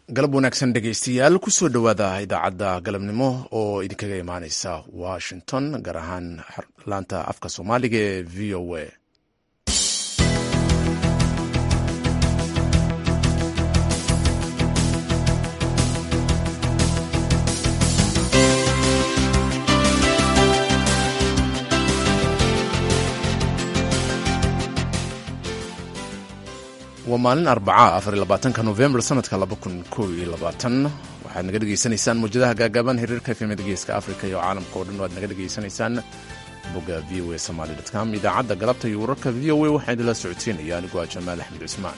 galab wanaagsan dhegaystayaal kusoo dhowaada idaacadda galabnimo oo idinkaga imaaneysa washington gaar ahaan laanta afka soomaaliga ee v o a waa maalin arbaca afar iyo labaatanka novembar sanadka laba kun kow iyo labaatan waxaad naga dhegaysanaysaan mawjadaha gaagaaban xiriirka efemada geeska africa iyo caalamka oo dhan waad naga dhegaysanaysaan bogga v o a somaly com idaacadda galabta iyo wararka v o a waxaa idinla socodsiinaya anigoo ah jamaal axmed cusmaan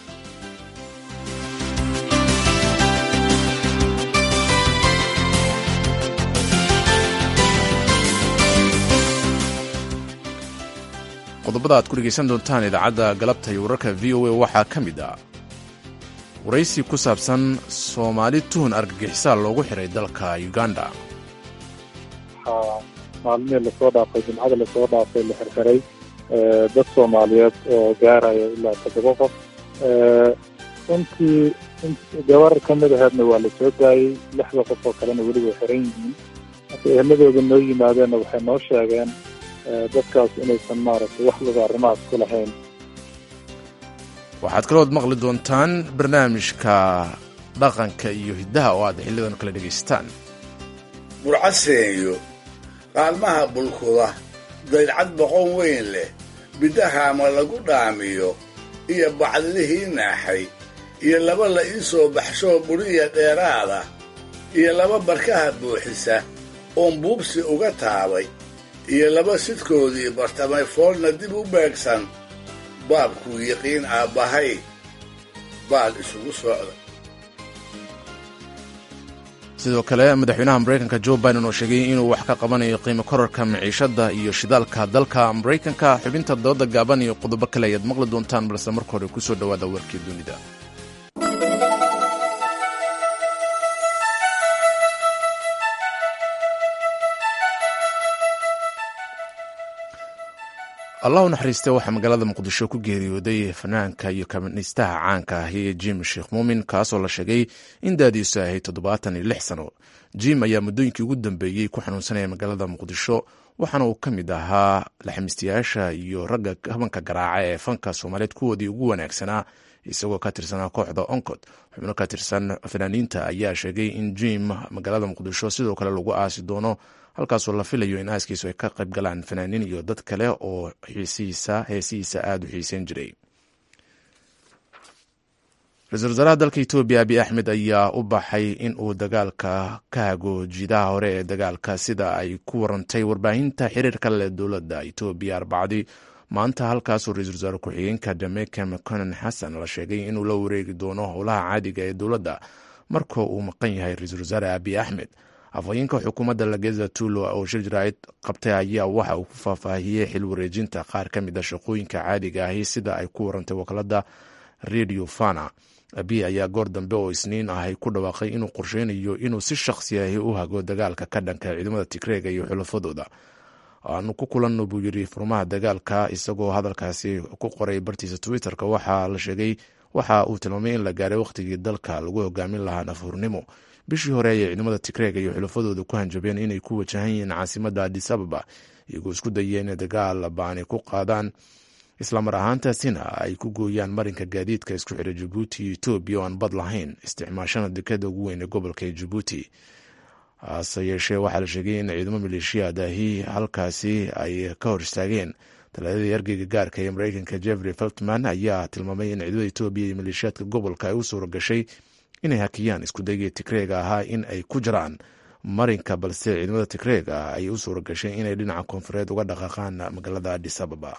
qodobada aad ku dhegaysan doontaan idaacadda galabta iyo wararka v o a waxaa ka mid ah waraysi ku saabsan soomaali tuhun argagixisaa loogu xiray dalka uganda waxaa maalmihii lasoo dhaafay jimcada lasoo dhaafay la xirxiray dad soomaaliyeed oo gaaraya ilaa toddoba qof runtii gabar ka mid aheedna waa la soo daayey lixda qof oo kalena weli way xiran yihiin marka eheladooda noo yimaadeenna waxay noo sheegeen dadkaas inaysan maaragtay wax laga arrimahaas ku lahayn waxaad kalood maqli doontaan barnaamijka dhaqanka iyo hiddaha oo aad xilidan kala dhegaysataan burcaseeyo qaalmaha bulkuda daydcad boqon weyn leh bidahaama lagu dhaamiyo iyo bacdilihii naaxay iyo laba la ii soo baxshoo buriya dheeraada iyo laba barkaha buuxisa oon buubsi uga taabay iyo laba sidkoodii bartamay foolna dib u beegsan baabkuu yiqiin aabbahay baal isugu socda sidoo kale madaxweynaha maraykanka jo biden oo sheegay inuu wax ka qabanayo qiimo korarka maciishadda iyo shidaalka dalka maraykanka xubinta dooda gaaban iyo qodobo kale ayaad maqli doontaan balse marka hore kusoo dhowaada warkii dunida allah u naxariiste waxaa magaalada muqdisho ku geeriyooday fanaanka iyo kabaniistaha caanka ahi jim sheekh muumin kaasoo la sheegay in daadiisu ahayd toddobaatan iyo lix sano jim ayaa muddooyinkii ugu dambeeyey ku xanuunsanaya magaalada muqdisho waxaana uu ka mid ahaa laxamiistayaasha iyo ragga habanka garaaca ee fanka soomaaliyeed kuwoodii ugu wanaagsanaa isagoo ka tirsanaa kooxda oncod xubno ka tirsan fanaaniinta ayaa sheegay in jim magaalada muqdisho sidoo kale lagu aasi doono halkaasoo la filayo in aaskiisu ay ka qayb galaan fanaaniin iyo dad kale oo xiisihiisa heesihiisa aada u xiiseyn jiray ra-iisul wasaaraha dalka etoobiya abiy axmed ayaa u baxay in uu dagaalka ka hago jiidaha hore ee dagaalka sida ay ku warantay warbaahinta xiriirka leh dowladda etoobiya arbacadii maanta halkaasoo ra-iisul wasaare ku-xigeenka jamaica mconan xasan la sheegay inuu la wareegi doono howlaha caadiga ee dowladda marka uu maqan yahay ra-iisul wasaare abiy axmed afhayeenka xukuumadda lageza tulo oo shir jaraa'id qabtay ayaa waxa uu ku faahfaahiyey xil wareejinta qaar ka mid a shaqooyinka caadiga ahi sida ay ku warantay wakaalada radio fana abiy ayaa goor dambe oo isniin ahay ku dhawaaqay inuu qorsheynayo inuu si shakhsi ahi u hago dagaalka ka dhanka ciidamada tigreega iyo xulafadooda aanu ku kulanno buu yiri furmaha dagaalka isagoo hadalkaasi ku qoray bartiisa twitterka waxaa la sheegay waxa uu tilmaamay in la gaaray wakhtigii dalka lagu hogaamin lahaa nafhurnimo bishii hore ayay ciidamada tigreega iyo xulafadooda ku hanjabeen inay ku wajahan yihiin caasimadda adis ababa iyagoo isku dayeen inay dagaal baani ku qaadaan islamar ahaantaasina ay ku gooyaan marinka gaadiidka isku xira jabuuti iyo etoobiya oo aan bad lahayn isticmaashana dekada ugu weyn ee gobolka ee jabuuti hase yeeshee waxaa la sheegay in ciidamo maleeshiyadahi halkaasi ay ka hor istaageen talaadadii ergeyga gaarka ee mareykanka jeffrey feltman ayaa tilmaamay in ciidamada etoobiya iyo maleeshiyaadka gobolka ay u suura gashay inay hakiyaan iskudaygii tigreega ahaa in ay ku jiraan marinka balse ciidamada tigreega ay u suura gashay inay dhinaca koonfureed uga dhaqaaqaan magaalada adis ababa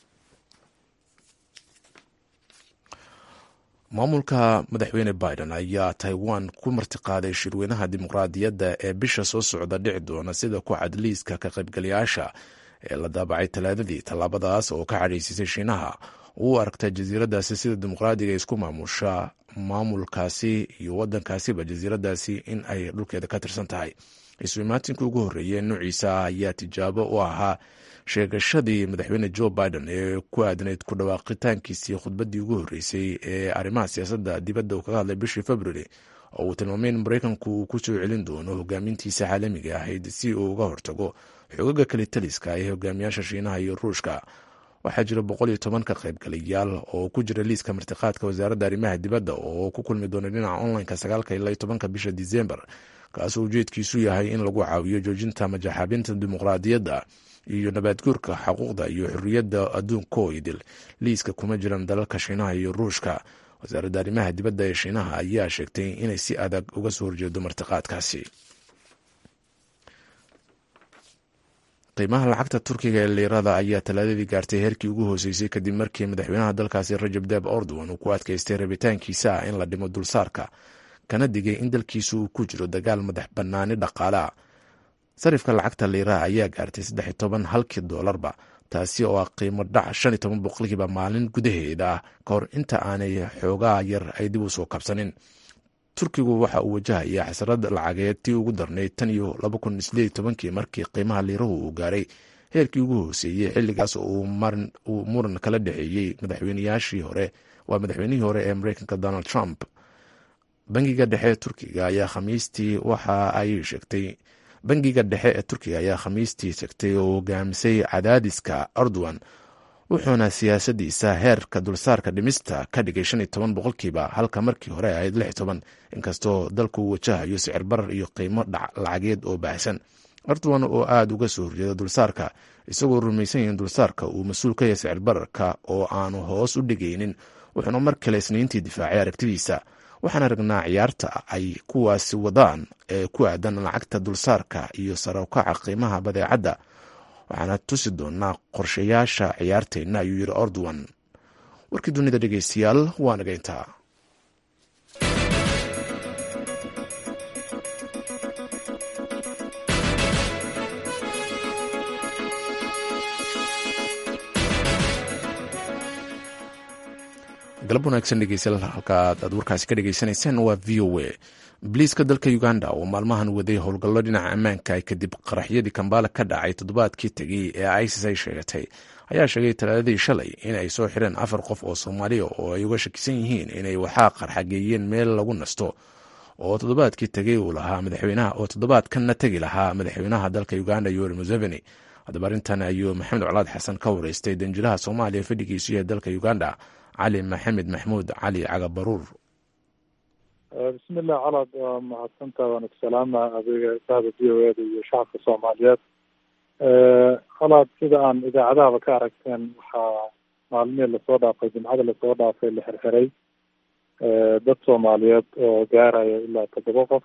maamulka madaxweyne biden ayaa taiwan ku martiqaaday shirweynaha dimuqraadiyadda ee bisha soo socda dhici doona sida ku cad liiska ka qaybgalayaasha ee la daabacay talaadadii tallaabadaas oo ka cadhaysiisay shiinaha u aragta jasiiradaasi sida dimuqraadiga isku maamusha maamulkaasi iyo wadankaasiba jasiiradaasi in ay dhulkeeda ka tirsan tahay iswimaatinka ugu horreeyey nuuciisa ayaa tijaabo u ahaa sheegashadii madaxweyne joe biden ee ku aadnayd ku dhawaaqitaankiisii khudbaddii ugu horreysay ee arrimaha siyaasadda dibadda uu kaga hadlay bishii february oo uu tilmaamay in maraykanku uu ku soo celin doono hogaamintiisa caalamiga ahayd si uu uga hortago xogaga kalitaliska ee hogaamiyaasha shiinaha iyo ruushka waxaa jira boqol iyo toban ka qaybgalayaal oo ku jira liiska martiqaadka wasaaradda arrimaha dibadda oo ku kulmi doona dhinaca onlineka sagaalka ilaa tobanka bisha disembar kaasoo ujeedkiisu yahay in lagu caawiyo joojinta majaxaabinta dimuqraadiyadda iyo nabaadguurka xuquuqda iyo xorriyadda adduunko idil liiska kuma jiran dalalka shiinaha iyo ruushka wasaaradda arrimaha dibadda ee shiinaha ayaa sheegtay inay si adag uga soo horjeedo martiqaadkaasi qiimaha lacagta turkiga ee liirada ayaa talaadadii gaartay heerkii ugu hooseysay kadib markii madaxweynaha dalkaasi rajab deb ordowan uu ku adkaystay rabitaankiisa ah in la dhimo dulsaarka kana digay in dalkiisu uu ku jiro dagaal madax bannaani dhaqaalea sarifka lacagta liiraha ayaa gaartay saddex toban halkii doolarba taasi oo ah qiimo dhac shan iyo toban boqolkiiba maalin gudaheeda ah ka hor inta aanay xoogaa yar ay dib u soo kabsanin turkigu waxa uu wajahaya xasrad lacageed tii ugu darnayd tan iyo laba kun sideed iyo tobankii markii qiimaha liirahu uu gaaray heerkii ugu hooseeyey xilligaas uu muran kala dhexeeyey madaxweynayaashii hore waa madaxweynihii hore ee mareykanka donald trump bangiga dhexe turkiga ayaa khamiistii waxa ay sheegtay bangiga dhexe ee turkiga ayaa khamiistii sheegtay oo hogaamisay cadaadiska erdogan wuxuuna siyaasadiisa heerka dulsaarka dhimista ka dhigay shan iyo toban boqolkiiba halka markii hore ahayd lix toban inkastoo dalku uu wajahayo sicir barar iyo qiimo lacageed oo baahsan erdogan oo aada uga soo horjeeda dulsaarka isagoo rumaysan yahin dulsaarka uu mas-uul ka yahay sicir bararka oo aanu hoos u dhigaynin wuxuuna mar kale isniintii difaacay aragtidiisa waxaan aragnaa ciyaarta ay kuwaasi wadaan ee ku aadan lacagta dulsaarka iyo sarawkaca qiimaha badeecadda waxaana tusi doonaa qorshayaasha ciyaarteenna ayuu yiri ordowan warkii dunida dhegeystayaal waa nageyntaa galab wanaagsan dhegeystayaal halkaad aad warkaasi ka dhegeysanayseen waa v o a biliiska dalka uganda oo maalmahan waday howlgallo dhinaca ammaanka kadib qaraxyadii kambaala ka dhacay toddobaadkii tegey ee isis ay sheegatay ayaa sheegay talaadadii shalay in ay soo xireen afar qof oo soomaaliya oo ay uga shakisan yihiin inay waxaa qarxageeyeen meel lagu nasto oo toddobaadkii tegey uu lahaa madaxweynaha oo toddobaadkanna tegi lahaa madaxweynaha dalka uganda yoweri museveni haddaba arrintan ayuu maxamed colaad xasan ka wareystay danjiraha soomaaliya fadhigiisu yahay dalka uganda cali maxamed maxmuud cali cagabaruur bismillah calaad waa mahadsantaa waana ku salaama adiga sahda v o eda iyo shacabka soomaaliyeed calaad sida aan idaacadahaba ka aragteen waxaa maalmihii lasoo dhaafay jimcada lasoo dhaafay la xirxiray dad soomaaliyeed oo gaaraya ilaa toddoba qof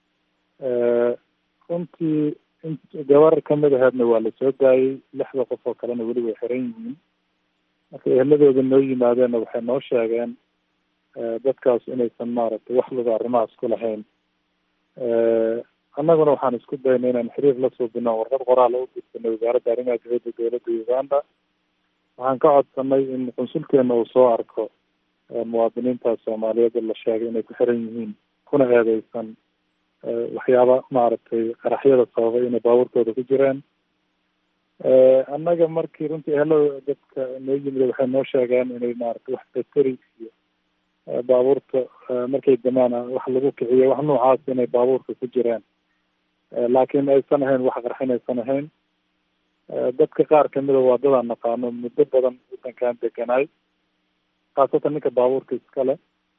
runtii gabar kamid aheedna waa lasoo daayey lixda qof oo kalena weli way xiran yihiin marka eheladooda noo yimaadeenna waxay noo sheegeen dadkaas inaysan maaragtay wax luga arrimahaas ku lahayn annaguna waxaan isku daynay inaan xiriir la suubino warqad qoraal u gudbinay wasaaradda arrimaha dibadda dowladda uganda waxaan ka codsanay in qunsulkeena uu soo arko muwaadiniintaas soomaaliyeed la sheegay inay ku xiran yihiin kuna eedeysan waxyaaba maaragtay qaraxyada sababay inay baabuurtooda ku jireen annaga markii runtii ehelada dadka noo yimid waxay noo sheegeen inay maaragtay wax bateri iyo baabuurta markay damaan wax lagu kiciyo wax noocaas inay baabuurka ku jireen laakiin aysan ahayn wax qarxin aysan ahayn dadka qaar kamida waa dadaan naqaano muddo badan wadankan deganaay khaasatan ninka baabuurka iskale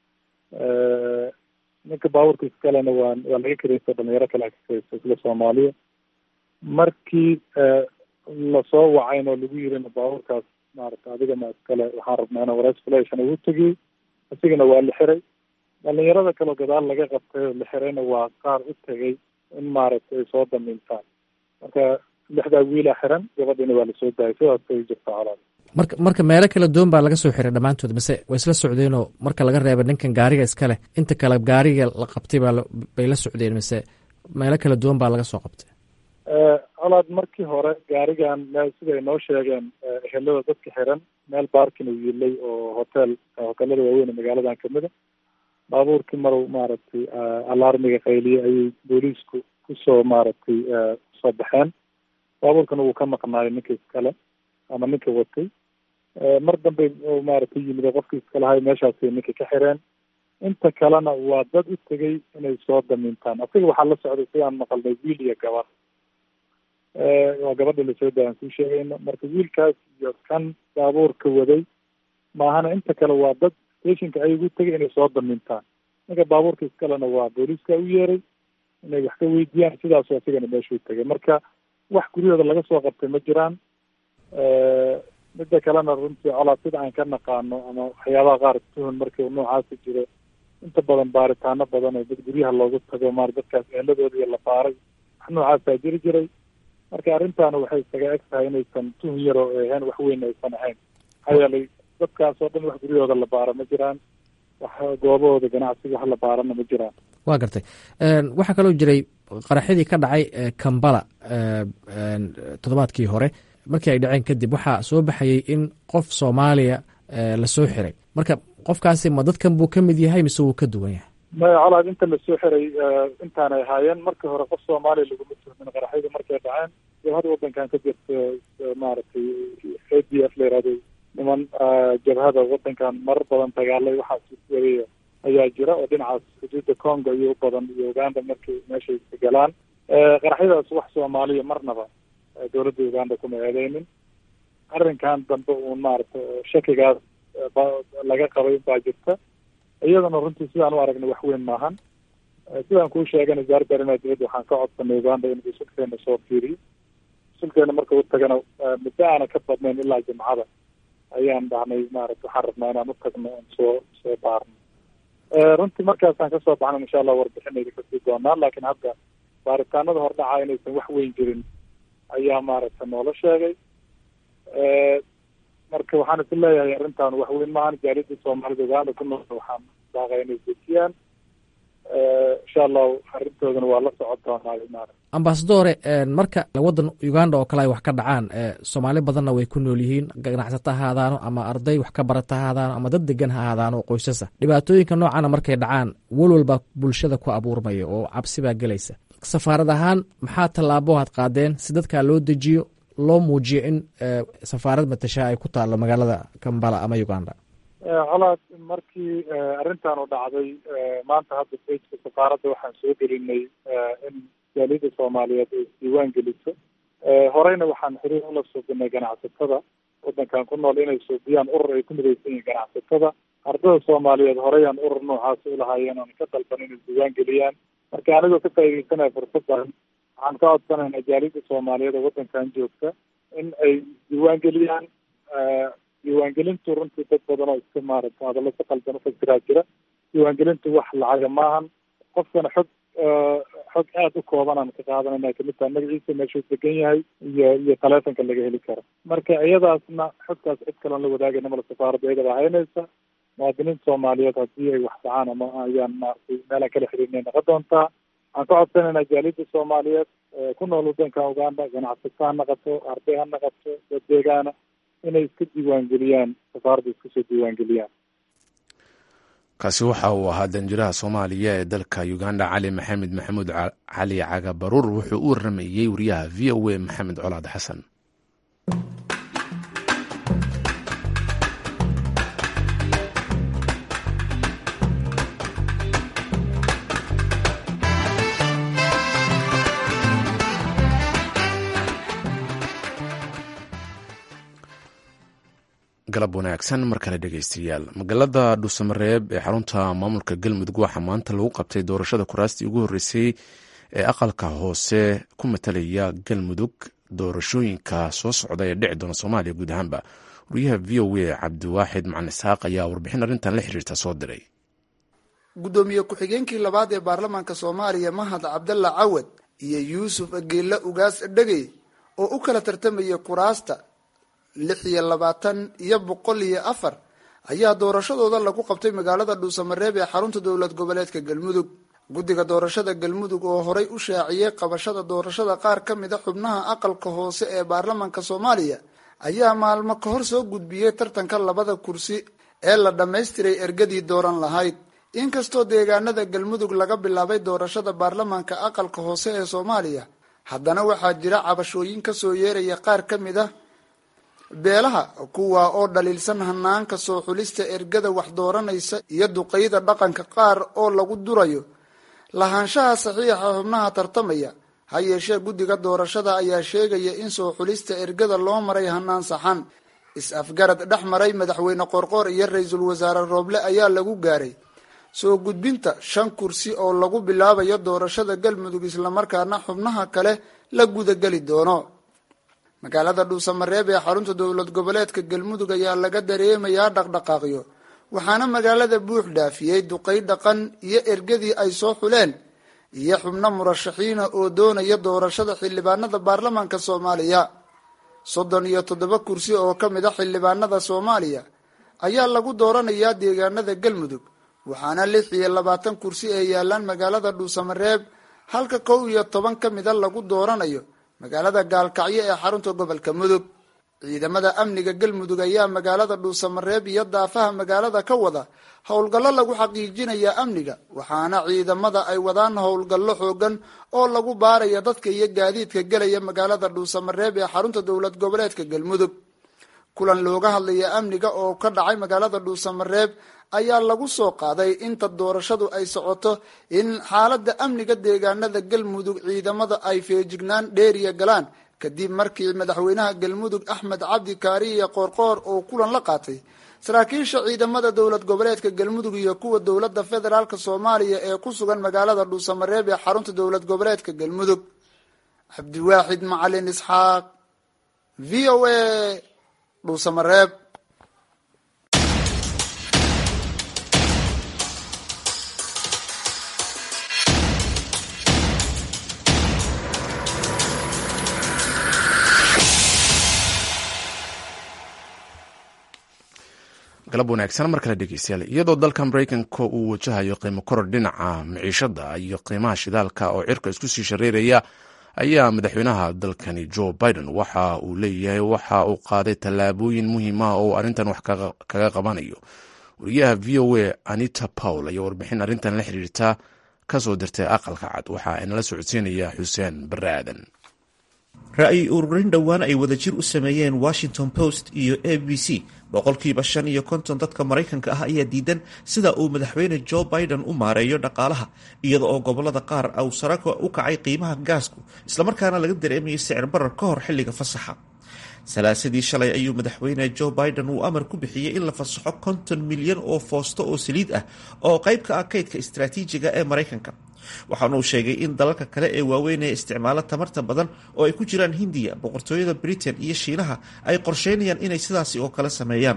ninka baabuurka iskalena waa waa laga kareysta dhalinyaro kale ka kareysta isla soomaaliya markii lasoo wacayn oo lagu yirina baabuurkaas maarata adigana iskale waxaan rabnaa ina wareys flation ugu tegiyey isigana waa la xiray dhalinyarada kaleo gadaal laga qabtay oo la xirayna waa qaar u tegay in maaragtay ay soo damiintaan marka lixdaa wiilaa xiran gabadhiina waa lasoo daayay sidaas ay jirta calaad marka marka meelo kala duwan baa laga soo xiray dhammaantood mise way isla socdeenoo marka laga reeba ninkan gaariga iskale inta kale gaariga la qabtay baa bay la socdeen mise meelo kala duwan baa laga soo qabtay colaad markii hore gaarigan meel siday noo sheegeen ehelada dadka xiran meel baarkin uu yilay oo hotel hotelada waaweyn magaaladan kamida baabuurkii marow maaragtay alarmiga qayliyey ayay booliisku kusoo maaragtay kusoo baxeen baabuurkana wuu ka maqnaayay ninka iskale ama ninka watay mar dambe maaragtay yimid qofkii iskalahay meeshaasay ninka ka xireen inta kalena waa dad u tegay inay soo damiintaan asiga waxaa la socday sidaan maqalnay wiil iyo gabar waa gabadha lasoo dayan kuu sheegayno marka wiilkaas iyo kan baabuurka waday maahana inta kale waa dad stationka ay ugu tegay inay soo damiintaan ninka baabuurka iskalena waa booliiska u yeeray inay wax ka weydiiyaan sidaasu asigana meeshuu tegay marka wax guryahooda laga soo qabtay ma jiraan midda kalena runtii colaad sida aan ka naqaano ama waxyaabaha qaar tuhun markii noocaasi jiro inta badan baaritaano badan oo dad guryaha loogu tago maar dadkaas eeladooda iyo la baaray wax noocaasaa jiri jiray marka arrintaana waxay isaga eg tahay inaysan tuhun yar oo ahayn wax weyn aysan ahayn maxaa yeelay dadkaas oo dhan wax guryahooda la baaro ma jiraan wax goobahooda ganacsiga wax la baarana ma jiraan waa gartay waxaa kaloo jiray qaraxyadii ka dhacay kambala toddobaadkii hore markii ay dhaceen kadib waxaa soo baxayay in qof soomaaliya lasoo xiray marka qofkaasi ma dadkan buu ka mid yahay mise wuu ka duwan yahay maya colaad inta lasoo xiray intaanay ahaayeen markii hore qof soomaaliya laguma tuhmin qaraxyadu markay dhaceen jabhada wadankan ka jirta maaragtay a d f la yihahdo niman jabhada wadankan marar badan dagaalay waxaas wariya ayaa jira oo dhinacaas xuduudda congo iyo u badan iyo uganda markay meeshay galaan qaraxyadaas wax soomaaliya marnaba dowladda uganda kuma eedeynin arrinkan dambe uun maaragtay shakigaas laga qabay baa jirta iyadana runtii sidaan u aragnay wax weyn maahan sidaan kuu sheegay wasaaradda arrimaha dibadda waxaan ka codsanay uganda in sulkeena soo fiiriyo sulkeena marka u tagana muddo aana ka badnayn ilaa jimcada ayaan dhahnay maaragta waxaan rabnaa inaan u tagno oon soo soo baarno runtii markaasaan kasoo baxna insha allah warbixinayda kasii doonaa laakiin hadda baaritaanada hordhaca inaysan wax weyn jirin ayaa maaragta noola sheegay marka waxaan is leeyahay arrintan wax weyn maahan jaalida soomaalida uganda ku nool waxaan daaqay inay dejiyaan insha allahu arrintoodana waa la socon doonaa maarata ambasadore marka waddan uganda oo kale ay wax ka dhacaan soomaali badanna way ku nool yihiin ganacsato ha ahaadaano ama arday wax ka barata ha ahaadaano ama dad degan ha ahaadaano oo qoysasa dhibaatooyinka noocana markay dhacaan walwalbaa bulshada ku abuurmaya oo cabsi baa gelaysa safaarad ahaan maxaa tallaabo aad qaadeen si dadkaa loo dejiyo loo muujiyo in safaarad matashaa ay ku taalo magaalada kambala ama uganda colaad markii arrintan u dhacday maanta hadda bejka safaaradda waxaan soo gelinay in jaaliyada soomaaliyeed ay isdiiwaan geliso horeyna waxaan xiriir ula suubinay ganacsatada wadankan ku nool inay suubiyaan urur ay ku midaysan yihiin ganacsatada ardada soomaaliyeed horeyaan urur noocaasi ulahaayeen oon ka dalban inay isdiiwaan geliyaan marka anigoo ka faaideysanaya fursaddan waxaan ka codsanaynaa jaaliyada soomaaliyeed oo wadankan joogta in ay isdiiwaan geliyaan diiwaangelintu runtii dad badan oo iska maaragta hadallo si qaldan ufasiraa jira diiwaangelintu wax lacaga maahan qofkana xog xog aada u kooban aan ka qaadanayna kamid tahay magaciisa meeshuu degan yahay iyo iyo taleefonka laga heli karo marka iyadaasna xogtaas cid kaloon la wadaagayna mala safaaradda iyadaba haynaysa muwaadiniinta soomaaliyeed haddii ay wax dhacaan ama ayaan maaragtay meelaan kala xiriirnay noqon doontaa waxaan ka codsanaynaa jaaliyada soomaaliyeed ku nool wadanka uganda ganacsato ha naqato arday ha naqato dad deegaana inay iska diiwaangeliyaan safaaradda iska soo diiwaangeliyaan kaasi waxa uu ahaa danjiraha soomaaliya ee dalka uganda cali maxamed maxamuud cali caga baruur wuxuu u waramayey wariyaha v o a maxamed colaad xasan galab wanaagsan mar kale dhegeystayaal magaalada dhuusamareeb ee xarunta maamulka galmudug waxaa maanta lagu qabtay doorashada kuraastii ugu horreysay ee aqalka hoose ku matalaya galmudug doorashooyinka soo socda ee dhici doona soomaaliya guud ahaanba wariyaha v o a cabdiwaaxid macalin isxaaq ayaa warbixin arrintan la xiriirta soo diray guddoomiye ku-xigeenkii labaad ee baarlamaanka soomaaliya mahad cabdalla cawad iyo yuusuf geella ugaas dhegey oo u kala tartamaya kuraasta lix iyo labaatan iyo boqol iyo afar ayaa doorashadooda lagu qabtay magaalada dhuusamareeb ee xarunta dowlad goboleedka galmudug guddiga doorashada galmudug oo horay u shaaciyey qabashada doorashada qaar ka mid a xubnaha aqalka hoose ee baarlamaanka soomaaliya ayaa maalmo ka hor soo gudbiyey tartanka labada kursi ee la dhammaystiray ergadii dooran lahayd inkastoo deegaanada galmudug laga bilaabay doorashada baarlamaanka aqalka hoose ee soomaaliya haddana waxaa jira cabashooyin kasoo yeeraya qaar ka mid ah beelaha kuwa oo dhaliilsan hanaanka soo xulista ergada wax dooranaysa iyo duqeyda dhaqanka qaar oo lagu durayo lahaanshaha saxiixa xubnaha tartamaya ha yeeshee guddiga doorashada ayaa sheegaya in soo xulista ergada loo maray hanaan saxan is-afgarad dhex maray madaxweyne qorqoor iyo ra-iisul wasaare rooble ayaa lagu gaaray soo gudbinta shan kursi oo lagu bilaabayo doorashada galmudug islamarkaana xubnaha kale la gudageli doono magaalada dhuusamareeb ee xarunta dowlad goboleedka galmudug ayaa laga dareemayaa dhaqdhaqaaqyo waxaana magaalada buux dhaafiyey duqey dhaqan iyo ergadii ay soo xuleen iyo xubno murashaxiina oo doonaya doorashada xildhibaanada baarlamaanka soomaaliya soddon iyo toddoba kursi oo ka mid a xildhibaanada soomaaliya ayaa lagu dooranayaa deegaanada galmudug waxaana lix iyo labaatan kursi ee yaalaan magaalada dhuusamareeb halka kow iyo toban ka mida lagu dooranayo magaalada gaalkacyo ee xarunta gobolka mudug ciidamada amniga galmudug ayaa magaalada dhuusamareeb iyo daafaha magaalada ka wada howlgallo lagu xaqiijinaya amniga waxaana ciidamada ay wadaan howlgallo xoogan oo lagu baaraya dadka iyo gaadiidka gelaya magaalada dhuusamareeb ee xarunta dowlad goboleedka galmudug kulan looga hadlaya amniga oo ka dhacay magaalada dhuusamareeb ayaa lagu soo qaaday inta doorashadu ay socoto in xaalada amniga deegaanada galmudug ciidamada ay feejignaan dheeriya galaan kadib markii madaxweynaha galmudug axmed cabdi kaariye qoorqoor oo kulan la qaatay saraakiisha ciidamada dowlad goboleedka galmudug iyo kuwa dowlada federaalk soomaaliya ee ku sugan magaalada dhuusamareeb ee xarunta dowlad goboleedka galmudug cabdiwaaxid macalin isxaaq v o a dhuusamareeb galab wanaagsan mar kale dhegeystayaal iyadoo dalka maraykanka uu wajahayo qiimo koror dhinaca miciishada iyo qiimaha shidaalka oo cirka isku sii shareeraya ayaa madaxweynaha dalkani joe biden waxa uu leeyahay waxa uu qaaday tallaabooyin muhiim ah oo arrintan wax kaga qabanayo wariyaha v o a anita powell ayaa warbixin arrintan la xiriirta kasoo dirtay aqalka cad waxa inala socodsiinaya xuseen bare aadan ra-yi ururin dhowaan ay wadajir u sameeyeen washington post iyo a b c boqolkiiba shan iyo konton dadka maraykanka ah ayaa diidan sida uu madaxweyne joe biden u maareeyo dhaqaalaha iyada oo gobolada qaar uu saraka u kacay qiimaha gaasku islamarkaana laga dareemayo sicir barar ka hor xilliga fasaxa salaasadii shalay ayuu madaxweyne joe biden uu amar ku bixiyey in la fasaxo konton milyan oo foosto oo saliid ah oo qayb ka ah kaydka istaraatiijiga ee maraykanka waxaana uu sheegay in dalalka kale ee waaweyn ee isticmaalo tamarta badan oo ay ku jiraan hindiya boqortooyada britain iyo shiinaha ay qorsheynayaan inay sidaasi oo kale sameeyaan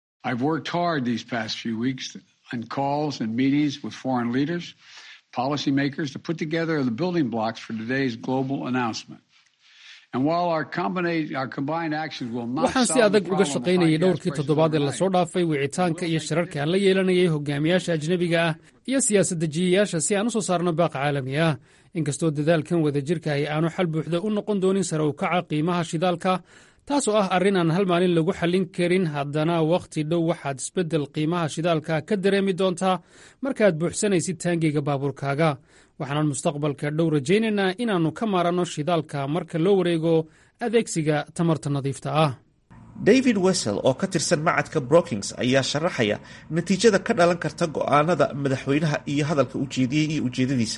waxaan si adag uga shaqaynayay dhowrkii toddobaad ee lasoo dhaafay wicitaanka iyo shirarka aan la yeelanayay hogaamiyaasha ajnebiga ah iyo siyaasad-dejiyayaasha si aan u soo saarno baaq caalami ah inkastoo dadaalkan wadajirka ay aanu xal buuxda u noqon doonin sare u kaca qiimaha shidaalka taasoo ah arrin aan hal maalin lagu xallin karin haddana wakhti dhow waxaad isbeddel qiimaha shidaalka ka dareemi doontaa markaad buuxsanaysid taangeyga baabuurkaaga waxaanan mustaqbalka dhow rajaynaynaa inaannu ka maaranno shidaalka marka loo wareego adeegsiga tamarta nadiifta ah david wessel oo ka tirsan macadka brookings ayaa sharaxaya natiijada ka dhalan karta go'aanada madaxweynaha iyo hadalka ujeediyey iyo ujeedadiisa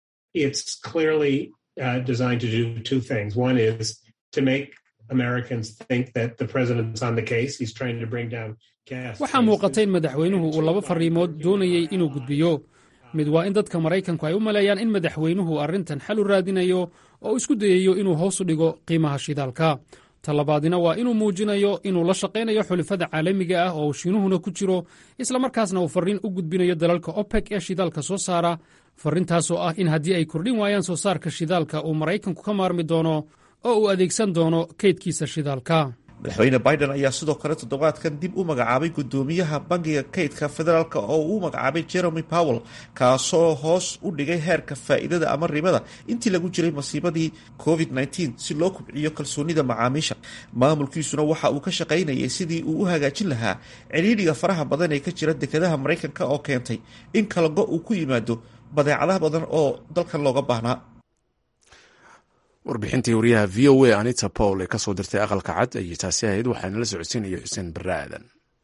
waxaa muuqata in madaxweynuhu uu laba fariimood doonayey inuu gudbiyo mid waa in dadka maraykanku ay u maleeyaan in madaxweynuhu arrintan xal u raadinayo oo isku dayayo inuu hoos u dhigo qiimaha shidaalka talabaadina waa inuu muujinayo inuu la shaqaynayo xulifada caalamiga ah oo uu shiinuhuna ku jiro islamarkaasna uu farriin u gudbinayo dalalka opec ee shidaalka soo saara farrintaasoo ah in haddii ay kordhin waayaan soo saarka shidaalka uu maraykanku ka maarmi doono oo uu adeegsan doono kaydkiisa shidaalka madaxweyne biden ayaa sidoo kale toddobaadkan dib u magacaabay gudoomiyaha bangiga kaydka federaalk oo uu magacaabay jeremy powell kaasoo hoos u dhigay heerka faa'iidada ama ribada intii lagu jiray masiibadii covid -19 si loo kubciyo kalsoonida macaamiisha maamulkiisuna waxa uu ka shaqaynayay sidii uu u hagaajin lahaa ciriidhiga faraha badan ee ka jira dekedaha maraykanka oo keentay in kalago uu ku yimaado badeecadaha badan oo dalkan looga baahnaa warbixintii wariyaha v o a anita paul ee kasoo dirtay aqalka cad ayay taasi ahayd waxaana la socodsiinaya xuseen barre aadan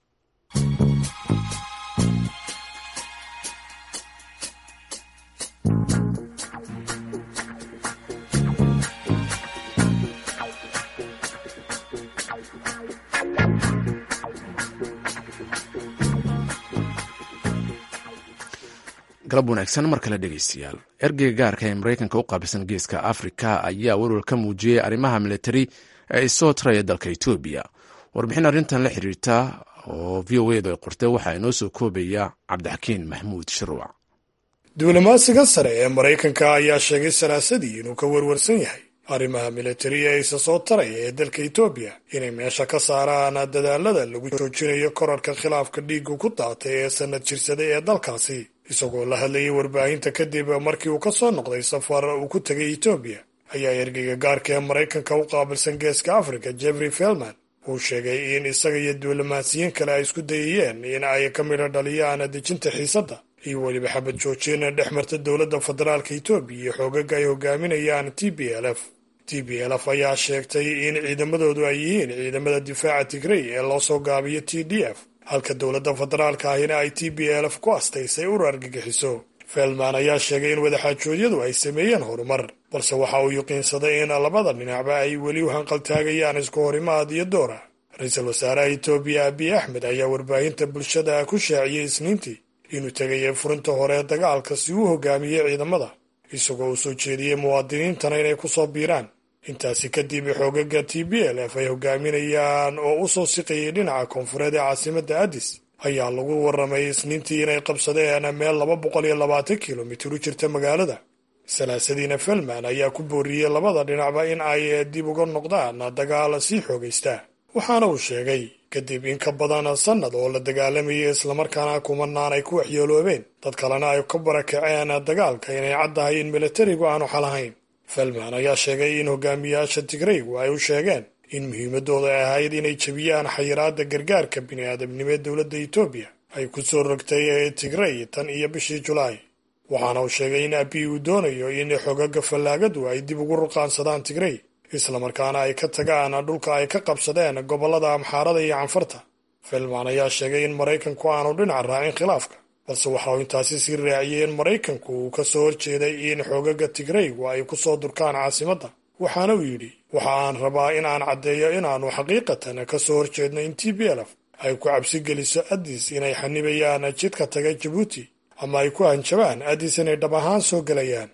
galab wanaagsan mar kale dhegeystayaal ergeyga gaarka ee maraykanka u qaabilsan geeska afrika ayaa welwal ka muujiyey arrimaha militari ee isoo taraya dalka etoobiya warbixin arrintan la xiriirta oo v o edu ay qortay waxaa inoo soo koobaya cabdixakiin maxmuud shirwac duulimaadsiga sare ee maraykanka ayaa sheegay salaasadii inuu ka warwarsan yahay arrimaha militari ee isa soo taraya ee dalka etoobiya inay meesha ka saaraan dadaalada lagu joojinayo korarka khilaafka dhiigu ku daatay ee sanad jirsaday ee dalkaasi isagoo la hadlayay warbaahinta kadib markii uu ka soo noqday safar uu ku tegay etoobiya ayaa ergeyga gaarka ee maraykanka u qaabilsan geeska afrika jeffrey felman uu sheegay in isaga iyo duulimaadsiyiin kale ay isku dayayeen in ay ka midho dhaliyaan dejinta xiisadda iyo weliba xabad joojin dhex marta dowladda federaalka etoobiya iyo xoogaga ay hogaaminayaan t b l f t b l f ayaa sheegtay in ciidamadoodu ay yihiin ciidamada difaaca tigrey ee loo soo gaabiyo t d f halka dowladda federaalka ahina ay t b l f ku astaysay ur argagixiso felman ayaa sheegay in wadaxaajoodyadu ay sameeyeen horumar balse waxa uu yuqiinsaday in labada dhinacba ay weli u hanqaltaagayaan isku horimaad iyo doora ra-iisul wasaaraha etoobiya abiy axmed ayaa warbaahinta bulshada ku shaaciyey isniintii inuu tegayay furinta hore dagaalka si uu hogaamiyey ciidamada isagoo uu soo jeediyey muwaadiniintana inay ku soo biiraan intaasi kadib xoogaga t b l f ay hogaaminayaan oo u soo siqayay dhinaca koonfureed ee caasimadda addis ayaa lagu warramay isniintii inay qabsadeen meel laba boqol iyo labaatan kilomitir u jirta magaalada salaasadiina felman ayaa ku booriyey labada dhinacba in ay dib uga noqdaan dagaal sii xoogaysta waxaana uu sheegay kadib in ka badan sannad oo la dagaalamayay islamarkaana kumanaan ay ku waxyeeloobeen dad kalena ay ka barakaceen dagaalka inay caddahay in militarigu aanu xalahayn felman ayaa sheegay in hogaamiyaasha tigreygu ay u sheegeen in muhiimadooda ay ahayd inay jebiyaan xayiraadda gargaarka bini'aadamnimo ee dowladda etoobiya ay ku soo rogtay tigrey tan iyo bishii julaay waxaana uu sheegay in abiy uu doonayo in xogaga fallaagadu ay dib ugu ruqaansadaan tigrey islamarkaana ay ka tagaan dhulka ay ka qabsadeen gobollada amxaarada iyo canfarta felman ayaa sheegay in maraykanku aanu dhinac raacin khilaafka balse waxa uu intaasi sii raaciyey in maraykanku uu ka soo horjeeday in xoogaga tigreygu ay ku soo durkaan caasimadda waxaana uu yidhi waxa aan rabaa in aan caddeeyo inaannu xaqiiqatan ka soo horjeedno in t b lf ay ku cabsi geliso addis inay xanibayaan jidka taga jabuuti ama ay ku hanjabaan addis inay dhab ahaan soo gelayaan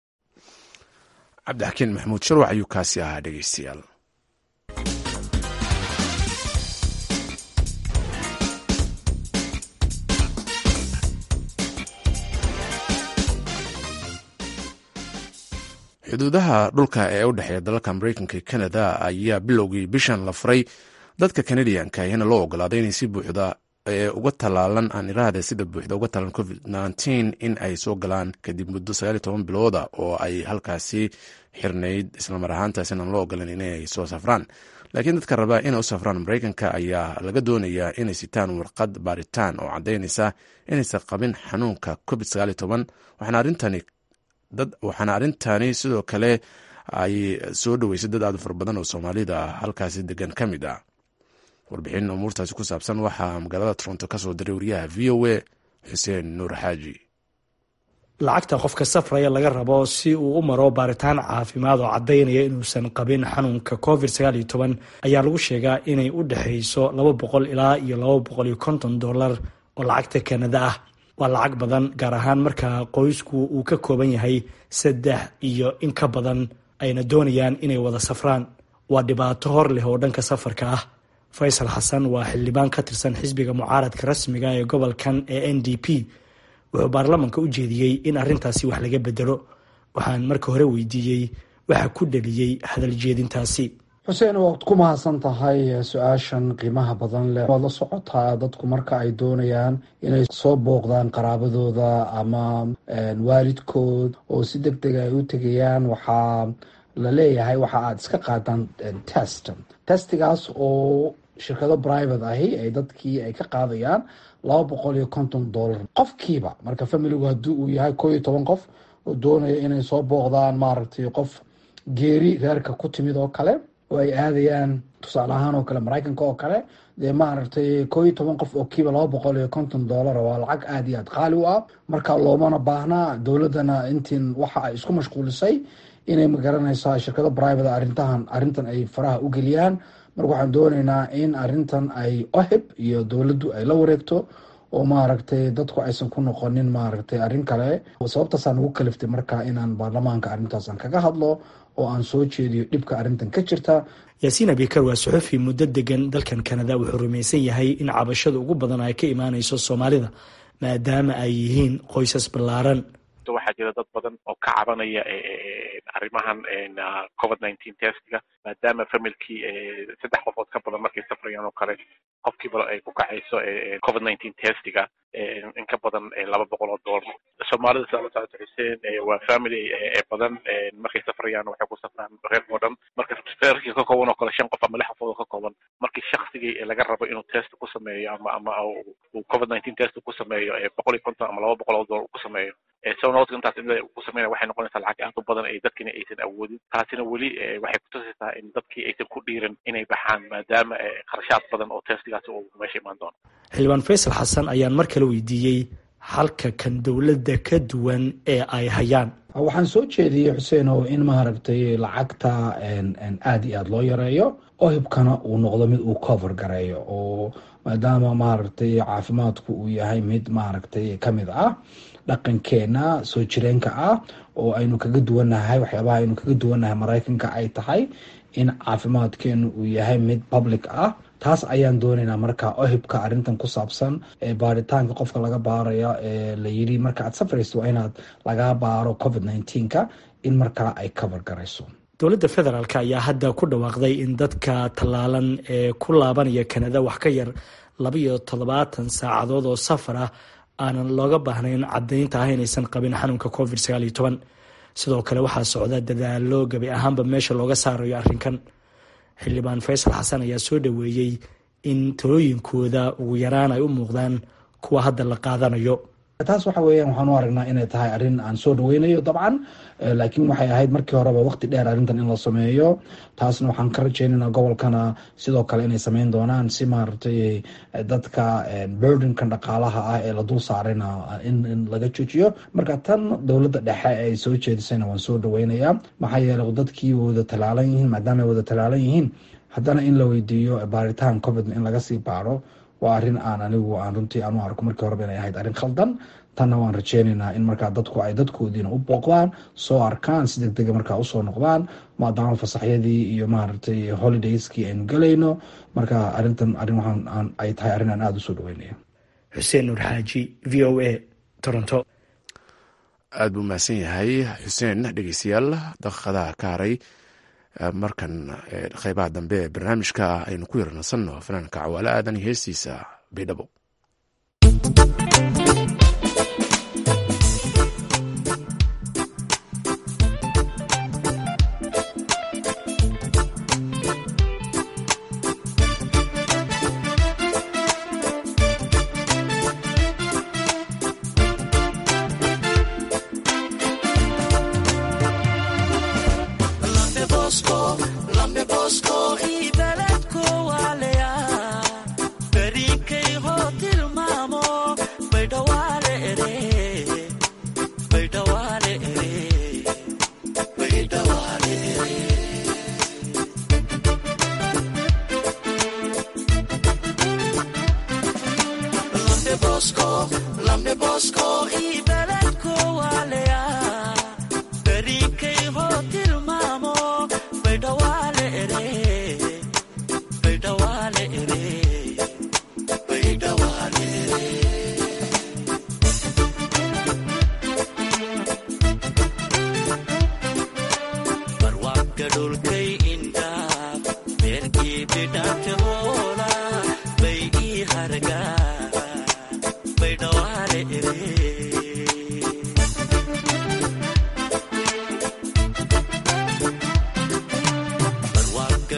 cabdixakiin maxamuud sharwac ayuu kaasi ahaa dhegeystayaal xuduudaha dhulka ee u dhexeeya dalalka mareykanka iyo canada ayaa bilowgii bishan la furay dadka kanadiyanka ahina loo ogolaaday inay si buuxda ee uga talaalan aan iraahda sida buuxda uga talan covid nteen in ay soo galaan kadib muddo sagaal iyo toban bilooda oo ay halkaasi xirnayd islamar ahaantaasina aan loo ogolan inay soo safraan laakiin dadka raba inay u safraan mareykanka ayaa laga doonayaa inay sitaan warqad baaritaan oo caddaynaysa inaysan qabin xanuunka covid sagaal iyo toban waxaana arrintani dad waxaana arrintani sidoo kale ay soo dhoweysay dad aad u fara badan oo soomaalida halkaasi degan ka mid ah warbixin umuurtaasi ku saabsan waxaa magaalada toronto ka soo diray wariyaha v o a xuseen nuur xaaji lacagta qofka safraya laga rabo si uu u maro baaritaan caafimaad oo caddaynaya inuusan qabin xanuunka covid sagaal iyo toban ayaa lagu sheegaa inay u dhexayso laba boqol ilaa iyo laba boqol iyo konton dollar oo lacagta kanada ah waa lacag badan gaar ahaan marka qoysku uu ka kooban yahay saddex iyo in ka badan ayna doonayaan inay wada safraan waa dhibaato hor leh oo dhanka safarka ah faysal xasan waa xildhibaan ka tirsan xisbiga mucaaradka rasmiga ee gobolkan ee n d p wuxuu baarlamanka u jeediyey in arrintaasi wax laga bedelo waxaan marka hore weydiiyey waxa ku dhaliyey hadal jeedintaasi xuseen waad ku mahadsan tahay su-aashan qiimaha badan leh waad la socotaa dadku marka ay doonayaan inay soo booqdaan qaraabadooda ama waalidkood oo si deg deg ay u tegayaan waxaa la leeyahay waxa aad iska qaadaan test testigaas oo shirkado private ahi ay dadkii ay ka qaadayaan laba boqol iyo konton dollar qofkiiba marka familigu haddii uu yahay koo iyo toban qof oo doonaya inay soo booqdaan maaragtay qof geeri reerka ku timid oo kale oo ay aadayaan tusaale ahaan oo kale maraykanka oo kale dee maaragtay koo iyo toban qof oo kiiba laba boqol iyo konton dollar waa lacag aada iyo aad qaali u ah marka loomana baahnaa dowladdana intiin waxa ay isku mashquulisay inay magaranaysaa shirkado private arrintahan arrintan ay faraha u geliyaan marka waxaan doonaynaa in arrintan ay ohib iyo dowladdu ay la wareegto oo maaragtay dadku aysan ku noqonin maaragtay arrin kale sababtaasaan ugu kaliftay marka inaan baarlamaanka arrintaasan kaga hadlo oo aan soo jeediyo dhibka arrintan ka jirta yaasiin abikar waa suxufi muddo degan dalkan kanada wuxuu rumaysan yahay in cabashada ugu badan ay ka imaaneyso soomaalida maadaama ay yihiin qoysas ballaaran waxaa jira dad badan oo ka cabanaya arrimahan covid nineteen testiga maadaama familkii saddex qofood ka badan markay safrayaan oo kale qofkiiba ay ku kacayso covid nineteen testiga in ka badan laba boqol oo dollar soomaalida sidaa la socota xuseen waa family badan markay safrayaan waxay ku safraan reerka oo dhan marka reerkii ka kooban oo kale shan qof ama lix qofood oo ka kooban markii shaksigii laga rabo inuu test ku sameeyo ama ama uu covid nineteen test ku sameeyo boqol iyo konton ama laba boqol oo dollar ku sameeyo sonoodka intaas in ku sameynaya waxay noqonaysaa lacag aad u badan ay dadkina aysan awoodin taasina weli waxay kutusaysaa in dadkii aysan ku dhiirin inay baxaan maadaama kharashaad badan oo testigaasi uu meesha imaan doono xildhibaan faysal xasan ayaan mar kale weydiiyey halka kan dowladda ka duwan ee ay hayaan waxaan soo jeediyey xuseen oo in maaragtay lacagta aada iyo aada loo yareeyo ohibkana uu noqdo mid uu cover gareeyo oo maadaama maaragtay caafimaadku uu yahay mid maaragtay kamid ah dhaqankeena soo jireenka ah oo aynu kaga duwannahay waxyaabaha aynu kaga duwannahay maraykanka ay tahay in caafimaadkeenu uu yahay mid public ah taas ayaan doonaynaa marka ohibka arrintan ku saabsan ee baaritaanka qofka laga baarayo ee la yidhi marka aad safrayso waa inaad lagaa baaro covid nineteenka in markaa ay cover garayso dowladda federaalk ayaa hadda ku dhawaaqday in dadka tallaalan ee ku laabanaya kanada wax ka yar labaiyo toddobaatan saacadood oo safar ah aanan looga baahnayn caddaynta ah inaysan qabin xanuunka covid sagaal iyo toban sidoo kale waxaa socda dadaalo gabi ahaanba meesha looga saarayo arrinkan xildhibaan faysal xasan ayaa soo dhoweeyey in talooyinkooda ugu yaraan ay u muuqdaan kuwa hadda la qaadanayo taas waxa weeyaan waxaan u aragnaa inay tahay arrin aan soo dhaweynayo dabcan laakiin waxay ahayd markii horeba waqti dheer arrintan in la sameeyo taasna waxaan ka rajeynaynaa gobolkana sidoo kale inay sameyn doonaan si maaragtay dadka burdenkan dhaqaalaha ah ee la dul saarayna in laga joojiyo marka tan dowladda dhexe ay soo jeedisayna waan soo dhaweynayaa maxaa yeelay dadkii wada talaalan yihiin maadaama ay wada talaalan yihiin haddana in la weydiiyo baaritaan covid in laga sii baaro waa arrin aan anigu aan runtii aan u arko markii horeba inay ahayd arrin khaldan tanna waan rajeynaynaa in markaa dadku ay dadkoodiina u booqdaan soo arkaan si deg dega markaa usoo noqdaan maadaama fasaxyadii iyo maaragtay holidayskii aynu gelayno marka arrintan arrin waxaan ay tahay arrin aan aada usoo dhaweynaya xuseen nuur xaaji v o a toronto aada buu mahadsan yahay xuseen dhegeystayaal daqiiqadaha ka haray markan qeybaha dambe ee barnaamijka aynu ku yarnasanno fanaanka cawaale aadan iyo heestiisa baydhabo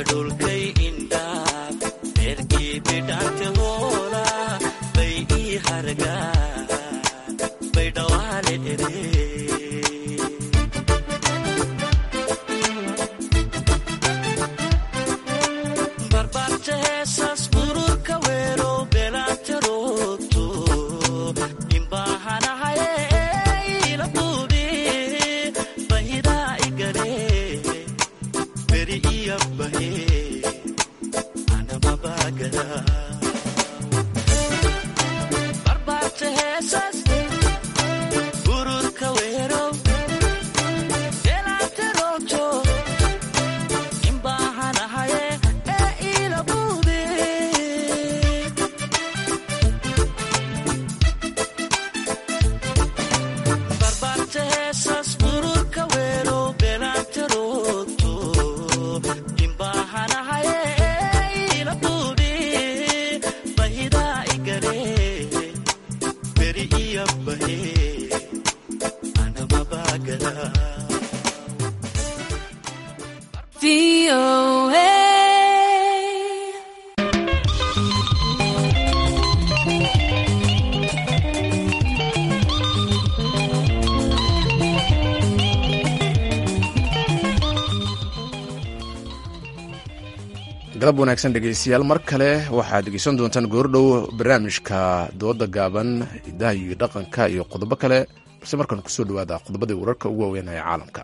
galab wanaagsan dhegeystayaal mar kale waxaad dhegeysan doontaan goordhow barnaamijka dooda gaaban hidaha iyo dhaqanka iyo qodobo kale balse markaan kusoo dhawaada qodobadii wararka ugu waaweyn ee caalamka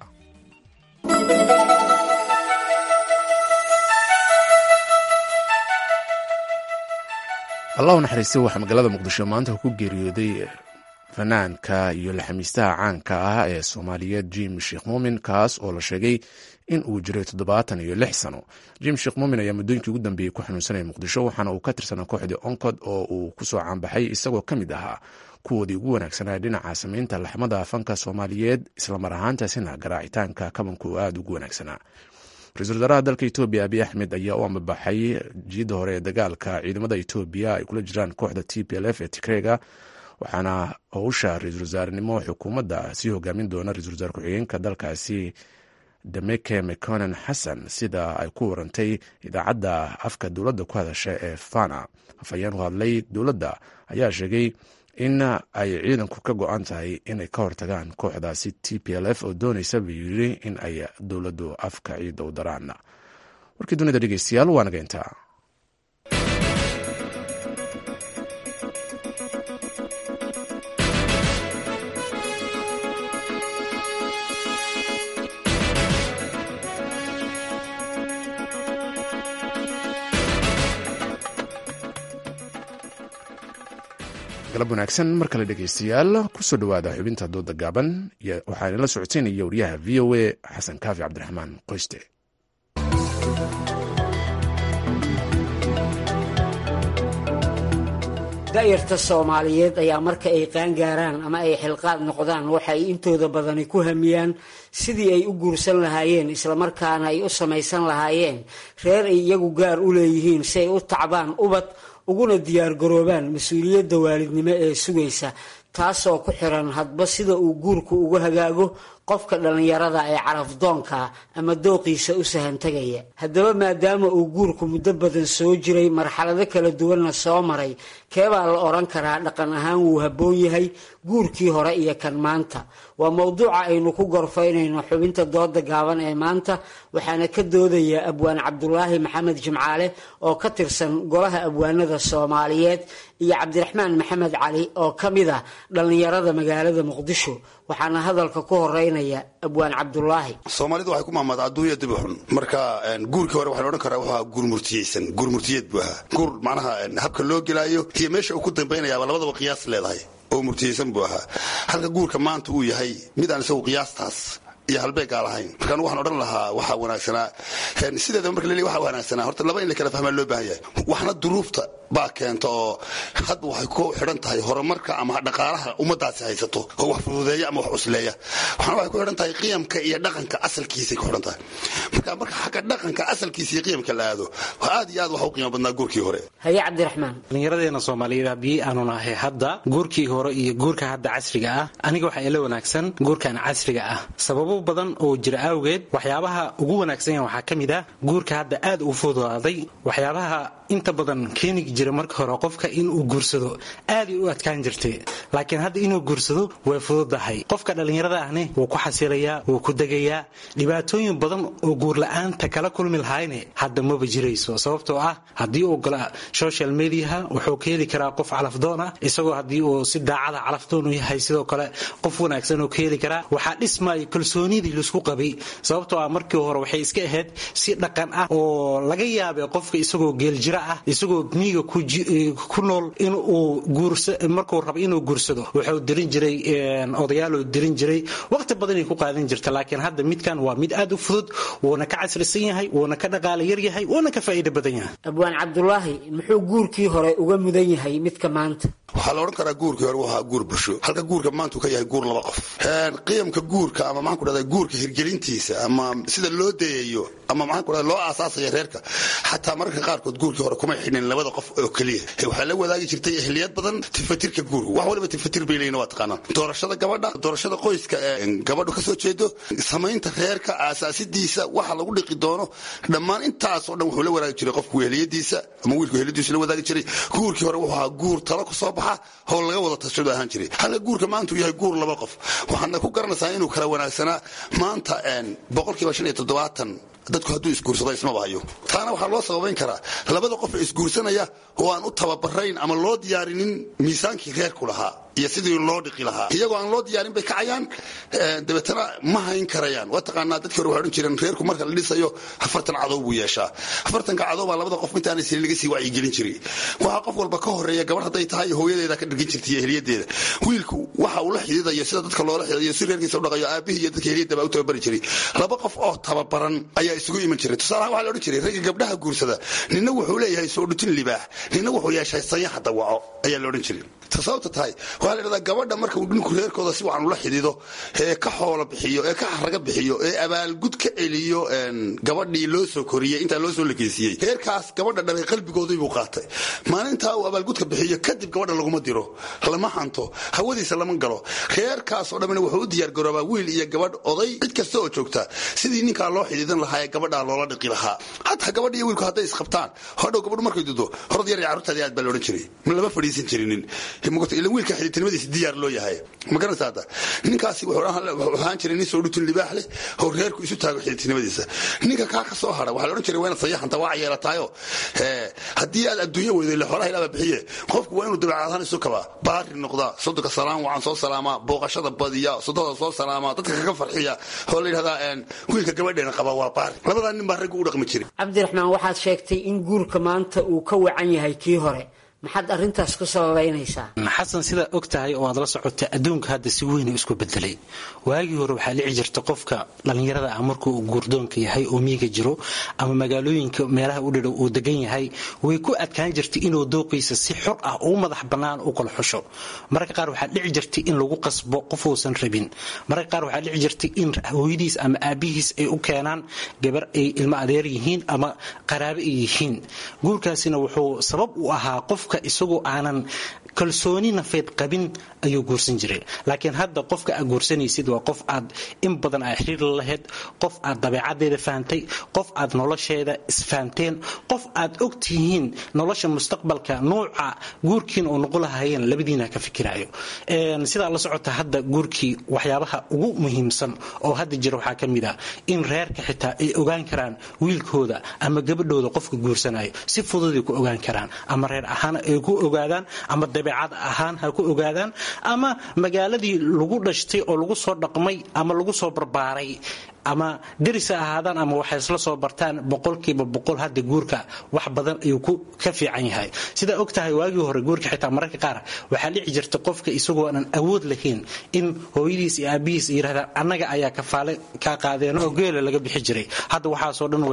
allah u naxariistay waxaa magaalada muqdisho maanta ku geeriyooday fanaanka iyo laxamiistaha caanka ah ee soomaaliyeed jim sheekh muumin kaas oo la sheegay in uu jiray toddobaatan iyo lix sano jim sheekh muumin ayaa muddooyinkii ugu dambeeyey ku xanuunsanaya muqdisho waxaana uu ka tirsanaa kooxdii oncod oo uu kusoo caanbaxay isagoo ka mid ahaa kuwoodii ugu wanaagsanaa dhinaca samaynta laxmada fanka soomaaliyeed islamar ahaantaasina garaacitaanka kabanka uu aada ugu wanaagsanaa ra-iisul wasaaraha dalka etoobiya abiy axmed ayaa u ambabaxay jiidda hore ee dagaalka ciidamada etoobiya ay kula jiraan kooxda t p l f ee tigreega waxaana howsha ra-iisul wasaarenimo xukuumadda sii hogaamin doona ra-isul wasaar ku-xigeenka dalkaasi dameke meconen xasan sida ay ku warantay idaacadda afka dowladda ku hadasha ee fana afhayeen u hadlay dowladda ayaa sheegay in ay ciidanku ka go-an tahay inay ka hortagaan kooxdaasi t p l f oo doonaysa buu yiri in ay dowladdu afka ciidda u daraan warkii dunida dhegeystayaal waa naga intaa galab wanaagsan mar kale dhegeystayaal kusoo dhowaada xubinta dooda gaaban waxaa inala socoteynaya wariyaha v o a xasan kaafi cabdiraxmaan qoyste da'yarta soomaaliyeed ayaa marka ay qaangaaraan ama ay xilqaad noqdaan waxay intooda badani ku hamiyaan sidii ay u guursan lahaayeen islamarkaana ay u samaysan lahaayeen reer ay iyagu gaar u leeyihiin si ay u tacbaan ubad uguna diyaargaroobaan mas-uuliyadda waalidnimo ee sugaysa taasoo ku xiran hadba sida uu guurku ugu hagaago qofka dhallinyarada ee carafdoonka ama dooqiisa u sahantegaya haddaba maadaama uu guurku muddo badan soo jiray marxalado kala duwanna soo maray keebaa la odhan karaa dhaqan ahaan wuu habboon yahay guurkii hore iyo kan maanta waa mowduuca aynu ku gorfaynayno xubinta dooda gaaban ee maanta waxaana ka doodaya abwaan cabdulaahi maxamed jimcaale oo ka tirsan golaha abwaanada soomaaliyeed iyo cabdiraxmaan maxamed cali oo ka mid ah dhallinyarada magaalada muqdisho waxaana hadalka ku horeynaya abwaan cabdulaahi soomaalidu waxay ku maamaadaa adduunya dibi xun marka guurkii hore waxaa la odhan karaa wuxuu ahaa guur murtiyeysan guur murtiyeed buu ahaa guur macnaha habka loo gelaayo iyo meesha uu ku dambaynayaaba labadaba qiyaas leedahay oo murtiyeysan buu ahaa halka guurka maanta uu yahay mid aan isagu qiyaastaas iyo halbeegaa lahayn markaan waxaan odhan lahaa waxaa wanaagsanaa sideedaba marka laleeyahy waxaa wanaagsanaa horta laba in la kala fahmaa loo baahan yahay waxna duruufta baa keenta oo hadda waxay ku xidhan tahay horumarka ama dhaqaalaha ummadaasi haysato oo wax fududeeya ama wax cusleeya waxaana waxay ku xidhan tahay qiyamka iyo dhaqanka asalkiisay ku xidhan tahay marka marka xagga dhaqanka asalkiisa iyo qiyamka la aado aad iyo aad waxa u qiimo badnaa guurkii hore haye cabdiraxmaan dhallinyaradeena soomaaliyeed haddii aanu nahay hadda guurkii hore iyo guurka hadda casriga ah aniga waxaa ila wanaagsan guurkan casriga ah sababo badan oo jira awgeed waxyaabaha ugu wanaagsan yahan waxaa ka mid ah guurka hadda aad u fududaaday waxyaabaha inta badan keeni jira marka hore qofka inuu guursado aaday u adkaan jirtay laakiin hadda inuu guursado way fududahay qofka dhallinyarada ahne wuu ku xasilayaa wuu ku degayaa dhibaatooyin badan oo guurla-aanta kala kulmi lahayne hadda maba jirayso sababtoo ah haddii uu gala social mediaha wuxuu ka heli karaa qof calafdoon ah isagoo haddii uu si daacada calafdoon u yahay sidoo kale qof wanaagsan oo ka heli karaa waxaa dhismaya kalsoonidii laisku qabay sababtoo ah markii hore waxay iska ahayd si dhaqan ah oo laga yaabay qofka isagoo geeljira ah isagoo miiga ku nool inuu markuu rabo inuu guursado wuxuu dirin jiray odayaaloo dirin jiray waqti badanay ku qaadan jirta laakiin hadda midkan waa mid aad u fudud wuuna ka casrisan yahay wuuna ka dhaqaala yar yahay wuuna ka faa'iido badan yahay abwaan cabdulaahi muxuu guurkii hore uga mudan yahay midka maanta waxaa la odhan karaa guurkii hore waa guur bulsho halka guurka maanta uu ka yahay guur laba qof qiyamka guurka ama maxaan ku dhahdaa guurka hirgelintiisa ama sida loo dayayo ama maxaan ku dhahdaa loo aasaasaya reerka xataa mararka qaarkood guurkii hore kumay xidhin labada qof oo keliya waxaa la wadaagi jirtay ehliyad badan tifatirka guurka wax waliba tifatir bay leeyihin waa taqaanaan doorashada gabadha doorashada qoyska ee gabadhu ka soo jeedo samaynta reerka aasaasidiisa waxa lagu dhiqi doono dhammaan intaasoo dhan wuxuu la wadaagi jiray qofku ehliyadiisa ama wiilku ehliyadiisa la wadaagi jiray guurkii hore wuxuu ahaa guur talo ku soo baxa oo laga wada tashado ahaan jiray halka guurka maanta uu yahay guur laba qof waxaadna ku garanaysaa inuu kala wanaagsanaa maanta boqolkiiba shan iyo toddobaatan dadku hadduu isguursado ismaba hayo taana waxaa loo sababayn karaa labada qof ee isguursanaya oo aan u tababarayn ama loo diyaarinin miisaankii reerku lahaa iyo sidii loo dhiqi lahaa iyagoo aan loo diyaarin bay kacayaan dabeetana ma hayn karayaan waa taqaanaa dadkii hore waxay odhan jireen reerku marka la dhisayo afartan cadow buu yeeshaa afartanka cadow baa labada qof intaanay sili laga sii wacyigelin jiray waxaa qof walba ka horeeya gabadh hadday tahay hooyadeeda ka dhirgin jirtay ehliyadeeda wiilku waxa uu la xididayo sida dadka loola xididayo si reerkiisa u dhaqayo aabihii iyo dadka ehliyadda baa u tababari jiray laba qof oo tababaran ayaa isugu iman jiray tusaalahaan waxaa la odhan jiray ragga gabdhaha guursada nina wuxuu leeyahay soo dhutin libaax nina wuxuu yeeshay sayaxa dawaco ayaa la odhan jiray sababta tahay waxaa la dhahdaa gabadha marka uu ninku reerkooda si wacan ula xidido ee ka xoolo bixiyo ee ka xaraga bixiyo ee abaalgud ka celiyo gabadhii loo soo koriyey intaa loo soo lakeysiiyey reerkaas gabadha dhalay qalbigoodii buu qaatay maalintaa uu abaalgudka bixiyo kadib gabadha laguma diro lama hanto hawadiisa lama galo reerkaasoo dhammina wuxuu u diyaargaroobaa wiil iyo gabadh oday cid kasta oo joogta sidii ninkaa loo xidiidan lahaa ee gabadhaa loola dhiqi lahaa hataa gabadha iyo wiilku hadday isqabtaan hodhow gabadhu markay dudo horad yar iyo carruurtaadii aad baa loodhan jiray lama fadhiisan jirinin ila wiilka xididtinimadiisa diyaar loo yahay ma garanaysa hadda ninkaasi wuxuu ahaan jiray nin soo dhutin libaax leh oo reerku isu taago xididtinimadiisa ninka kaa ka soo hara waxaa la odhan jiray waa inaad sayaxanta waa yeelataayo haddii aad adduunya weydo ile xoolaha ilaaba bixiye qofku waa inuu dabeecadahaan isu kabaa baari noqdaa sodonka salaam wacan soo salaamaa booqashada badiya sodada soo salaamaa dadka kaga farxiya oo la yidhahdaa wiilka gabadheena qaba waa baari labadaa nin baa raggu u dhaqmi jiray cabdiraxmaan waxaad sheegtay in guurka maanta uu ka wacan yahay kii hore maxaad arrintaas ku sababaynaysaa xasan sidaa og tahay oo aad la socota adduunka hadda si weyn isku bedelay waagii hore waxaa dhici jirta qofka dhallinyarada ah markuu guurdoonka yahay oo miiga jiro ama magaalooyinka meelaha u dhidhow uu degan yahay way ku adkaan jirtay inuu dooqiisa si xor ah uu madax bannaan u kala xusho mararka qaar waxaa dhici jirtay in lagu qasbo qof uusan rabin mararka qaar waxaa dhici jirtay in hooyadiis ama aabihiis ay u keenaan gabar ay ilmo adeer yihiin ama qaraabe ay yihiin guurkaasina wuxuu sabab u ahaa qofka isagoo aanan kalsooni nafeed qabin ayuu guursan jiray laakiin hadda qofka aad guursanaysid waa qof aad in badan aa xiriir la lahayd qof aad dabeecadeeda fahantay qof aad nolosheeda isfahanteen qof aad og tihiin nolosha mustaqbalka nuuca guurkiin oo noqo lahaayeen labadiina ka fikirayo sidaa la socota hadda guurkii waxyaabaha ugu muhiimsan oo hadda jira waxaa ka mid ah in reerka xitaa ay ogaan karaan wiilkooda ama gabadhooda qofka guursanayo si fududay ku ogaan karaan ama reer ahaan ay ku ogaadaan ama dabeecad ahaan ha ku ogaadaan ama magaaladii lagu dhashtay oo lagu soo dhaqmay ama lagu soo barbaaray ama deris ha ahaadaan ama waxay isla soo bartaan boqolkiiba boqol hadda guurka wax badan ayuu ka fiican yahay sidaa og tahay waagii hore guurka xitaa mararka qaar waxaa dhici jirta qofka isagoo aanan awood lahayn in hooyadiis iyo aabihiis yirahdaan annaga ayaa kafaale kaa qaadeen oo geela laga bixi jiray hadda waxaasoo dhan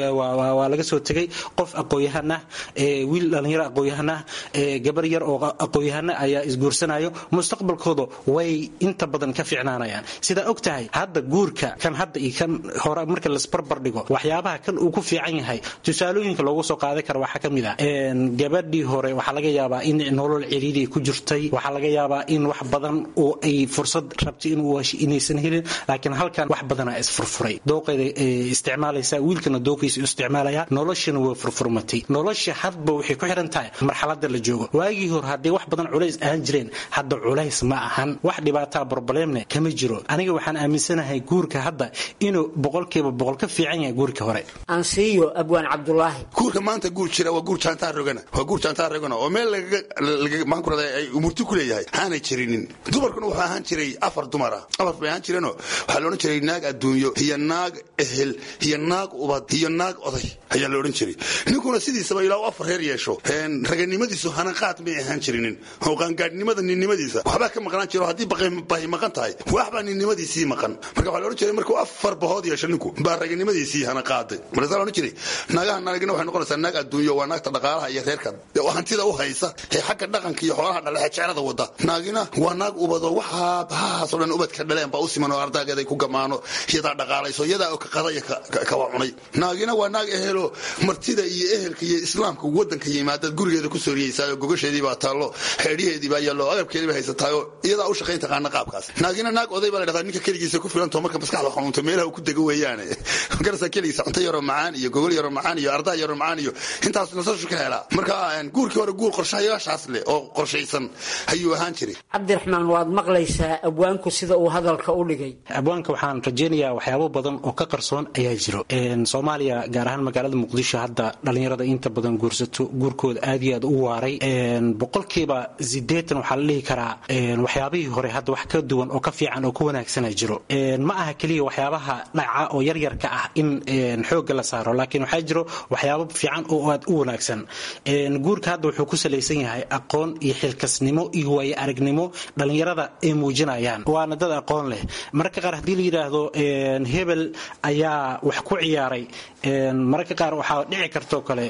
waa laga soo tegay qof aqoon-yahan ah wiil dhallinyaro aqoon-yahan ah gabar yar oo aqoon-yahana ayaa isguursanayo mustaqbalkooda way inta badan ka fiicnaanayaan sidaa og tahay hadda guurka kan hadda iyo kan hore marka lasbarbar dhigo waxyaabaha kan uu ku fiican yahay tusaalooyinka loogu soo qaadan kara waxaa ka mid ah gabadhii hore waxaa laga yaabaa in nolol ciriiri ku jirtay waxaa laga yaabaa in wax badan oo ay fursad rabtay inuu inaysan helin laakiin halkan wax badanaa isfurfuray dooqeeda isticmaalaysa wiilkana dooqiisa isticmaalaya noloshana way furfurmatay nolosha hadba waxay ku xiran tahay marxalada la joogo waagii hore hadday wax badan culays ahaan jireen hadda culays ma ahan wax dhibaataa broblemne kama jiro aniga waxaan aaminsanahay guurka hadda inuu boqolkiiba boqol ka fiican yahay guurka hore ansiiyo abwaan cabdulaahi guurka maanta guur jira waa guur jaantaa rogana waa guur jaantaa rogana oo meel maankurada ay umurti ku leeyahay aanay jirinin dumarkuna wuxuu ahaan jiray afar dumara afar bay ahaan jireenoo waxaa la odhan jiray naag adduunyo iyo naag ehel iyo naag ubad iyo naag oday ayaa la odhan jiray ninkuna sidiisaba ilaa u afar reer yeesho raganimadiisu hanaqaad may ahaan jirinin oo qaangaadhnimada ninnimadiisa waxbaa ka maqnaan jiro haddii bahi maqan tahay waxbaa ninnimadiisii maqan marka waxaa la odhan jiray markuu afar bahood yeesho ninku baa raganimadiisii hana qaaday markaasaa la odhan jiray naagaha naagina waxay noqonaysaa naag adduunyo waa naagta dhaqaalaha iyo reerka oo hantida u haysa ee xagga dhaqanka iyo xoolaha dhale ee jecelada wada naagina waa naag ubado waxaa bahahaasoo dhan ubadka dhaleen baa u siman oo ardaageeday ku gamaano iyadaa dhaqaalayso iyadaa oo ka qadaya kawa cunay naagina waa naag ehelo martida iyo ehelka iyo islaamka wadanka yimaadaad gurigeeda ku sooriyeysaayoo gogasheedii baa taallo xeedhiheedii baa yaallo agabkeedii baa haysataayoo iyadaa u shaqayn taqaana qaabkaas naagina naag oday baa la dhahdaa ninka keligiisa ku filantoo marka maskaxda xanuunto meelaha uu ku dego weeyaane garasa keligiisa cunto yaroo macaan iyo gogol yaroo macaan iyo ardaa yaroo macaan iyo intaas nasashu ka helaa marka guurkii hore guur qorshayaashaas leh oo qorshaysan ayuu ahaan jiray cabdiraxmaan waad maqlaysaa abwaanku sida uu hadalka u dhigay abwaanka waxaan rajaynayaa waxyaabo badan oo ka qarsoon ayaa jiro soomaaliya gaar ahaan magaalada muqdisho hadda dhallinyarada inta badan guursato guurkooda aad iyo aad u waaray boqolkiiba sideetan waxaa la dhihi karaa waxyaabihii hore hadda wax ka duwan oo ka fiican oo ka wanaagsana jiro ma aha keliya waxyaabaha dhaca oo yaryarka ah in xoogga la saaro laakiin waxaa jiro waxyaabo fiican oo aad u wanaagsan guurka hadda wuxuu ku salaysan yahay aqoon iyo xilkasnimo iyo waayo aragnimo dhallinyarada ay muujinayaan waana dad aqoon leh mararka qaar haddii la yidhaahdo hebel ayaa wax ku ciyaaray mararka qaar waxaa dhici kartoo kale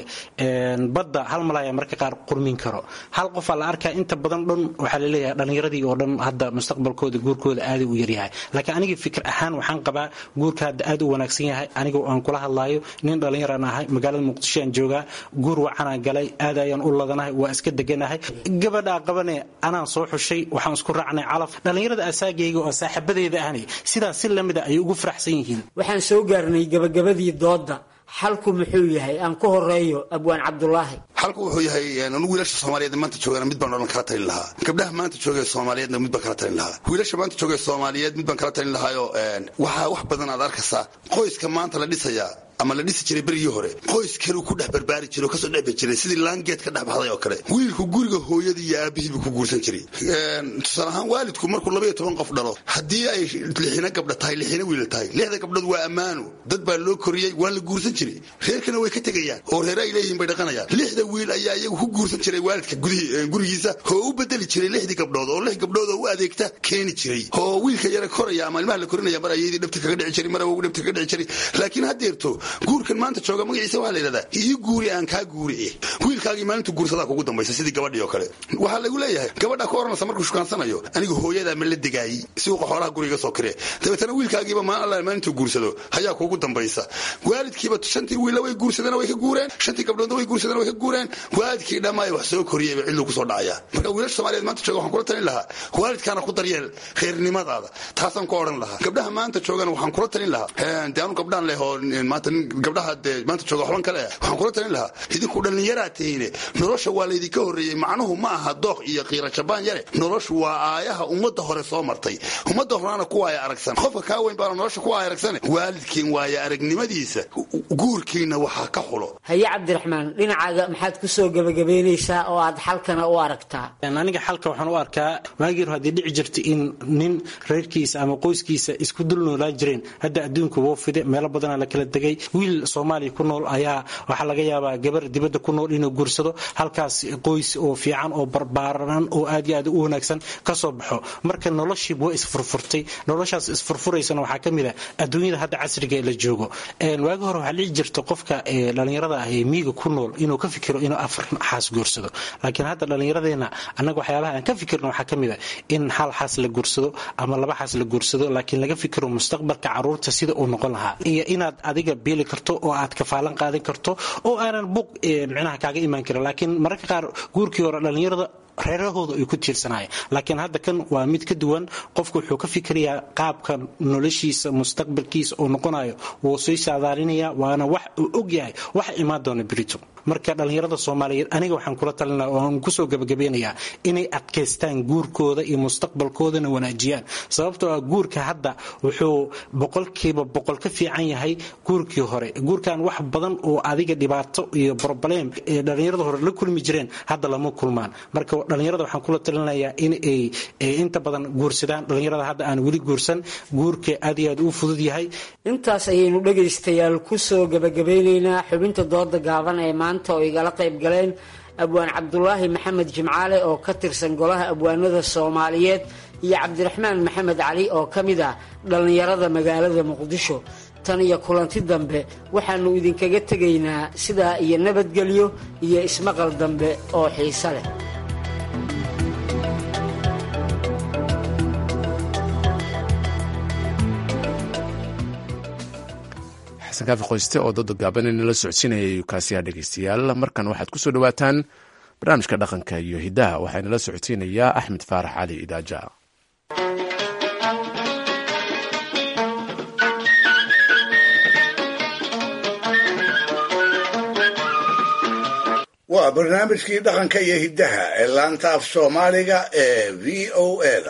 badda hal malaya mararka qaar qurmin karo hal qofaa la arkaa inta badan dhan waxaa laleeyahay dhallinyaradii oo dhan hadda mustaqbalkooda guurkooda aaday u yaryahay laakiin aniga fikir ahaan waxaan qabaa guurka hadda aad u wanaagsan yahay aniga aan kula hadlaayo nin dhallinyaraan ahay magaalada muqdisho aan joogaa guur wacanaan galay aad ayaan u ladanahay waa iska deganahay gabadhaa qabane anaan soo xushay waxaan isku raacnay calaf dhallinyarada asaagayga oo saaxiibadeeda ahni sidaas si lamida ayay ugu faraxsan yihiin waxaan soo gaarnay gabagabadii doodda xalku muxuu yahay aan ku horeeyo abwaan cabdulaahi xalku wuxuu yahay anu wiilasha soomaaliyeed maanta joogana mid baan odhan kala talin lahaa gabdhaha maanta joogee soomaaliyeedna mid baan kala talin lahaa wiilasha maanta joogee soomaaliyeed mid baan kala talin lahaayo waxaa wax badan aad arkaysaa qoyska maanta la dhisayaa ama la dhisi jiray berigii hore qoys kaluu ku dhex barbaari jiray oo kasoo dhexbi jiray sidii laangeed ka dhex baxday oo kale wiilku guriga hooyadii iyo aabihiibu ku guursan jiray tusaale ahaan waalidku markuu labaiyo toban qof dhalo haddii ay lixina gabdha tahay lixina wiila tahay lixda gabdhood waa ammaano dad baa loo koriyey waa la guursan jiray reerkana way ka tegayaan oo reere ay leeyihiin bay dhaqanayaan lixda wiil ayaa iyagu ku guursan jiray waalidka gurigiisa oo u bedeli jiray lixdii gabdhood oo lix gabdhood oo u adeegta keeni jiray oo wiilka yara koraya ama ilmaha la korinaya mar ayadii dhabta kaga dhici jiray mar awogu dhabta kaga dhici jiray laakiin haddeerto guurkan maanta jooga magaciisa waxaa la yidhahdaa ii guuri aan kaa guuriye wiilkaagii maalintu guursadaa kugu dambaysa sidii gabadhii oo kale waxaa lagu leeyahay gabadha ka oranaysa markuu shukaansanayo aniga hooyadaa ma la degaayey suuqa xoolaha guriga soo kiree dabeetana wiilkaagiiba maan alla maalintuu guursado ayaa kugu dambaysa waalidkiiba shantii wiilla way guursadeen way ka guureen shantii gabdhoodna way guursadeen way ka guureen waalidkii dhammaay wax soo koriyeyba cidluu kusoo dhacaya marka wiilasha soomaaliyeed maanta jooga waxaan kula talin lahaa waalidkaana ku daryeel reernimadaada taasaan ku odhan lahaa gabdhaha maanta joogana waxaan kula talin lahaa dee anu gabdhaan leh oo maanta gabdhaha dee maanta jooga xuban kale ah waxaan kula talin lahaa idinku dhallinyaraa tihiine nolosha waa laydinka horreeyey macnuhu ma aha dooq iyo qiira jabaan yare noloshu waa aayaha ummadda hore soo martay ummadda horena kuwaaya aragsan qofka kaa weyn baana nolosha kuwaaya aragsan waalidkiin waaya aragnimadiisa guurkiina waxaa ka xulo haye cabdiraxmaan dhinacaaga maxaad ku soo gebagabeynaysaa oo aad xalkana u aragtaa aniga xalka waxaan u arkaa waagii haddii dhici jirta in nin reerkiisa ama qoyskiisa isku dul noolaan jireen hadda adduunka woo fide meelo badanaa la kala degay wiil soomaaliya ku nool ayaa waxaa laga yaabaa gabar dibadda ku nool inuu guursado halkaas qoys oo fiican oo barbaaran oo aad iyo aad u wanaagsan ka soo baxo marka noloshiiba waa isfurfurtay noloshaas isfurfuraysana waxaa ka mid ah adduunyada hadda casriga la joogo waagi hore waxaa dhici jirta qofka dhallinyarada ah ee miiga ku nool inuu ka fikiro inuu afar xaas guursado laakiin hadda dhallinyaradeenna annaga waxyaabaha aan ka fikirno waxaa ka mid ah in hal xaas la guursado ama laba xaas la guursado laakiin laga fikiro mustaqbalka caruurta sida uu noqon lahaa iyo inaad adiga beeli karto oo aad kafaalan qaadan karto oo aanan buuq micnaha kaaga imaan karin laakiin mararka qaar guurkii hore dhallinyarada reerahooda ay ku tiirsanayeen laakiin hadda kan waa mid ka duwan qofku wuxuu ka fikirayaa qaabka noloshiisa mustaqbalkiisa uu noqonayo wuu sii saadaalinaya waana wax uu og yahay wax imaan doona berito marka dhallinyarada soomaaliyeed aniga waxaan kula talinaa oo aan kusoo gabagabeynayaa inay adkaystaan guurkooda iyo mustaqbalkoodana wanaajiyaan sababtoo ah guurka hadda wuxuu boqolkiiba boqol ka fiican yahay guurkii hore guurkan wax badan oo adiga dhibaato iyo broblem ee dhallinyarada hore la kulmi jireen hadda lama kulmaan marka dhallinyarada waxaan kula talinayaa in ay inta badan guursadaan dhallinyarada hadda aan weli guursan guurka aad iyo aad u fudud yahay intaas ayaynu dhegaystayaal kusoo gabagabeyneynaa xubinta dooda gaaban ee maanta oo igala qayb galeen abwaan cabdulaahi maxamed jimcaale oo ka tirsan golaha abwaanada soomaaliyeed iyo cabdiraxmaan maxamed cali oo ka mid ah dhallinyarada magaalada muqdisho tan iyo kulanti dambe waxaannu idinkaga tegaynaa sidaa iyo nabadgelyo iyo ismaqal dambe oo xiise leh xasan kaafi qoyste oo dooda gaaban inala socodsiinayay kaasiyaa dhegeystayaal markan waxaad ku soo dhowaataan barnaamijka dhaqanka iyo hiddaha waxaa inala socodsiinayaa axmed faarax cali idaaja waa barnaamijkii dhaqanka iyo hiddaha ee laanta af soomaaliga ee v o eda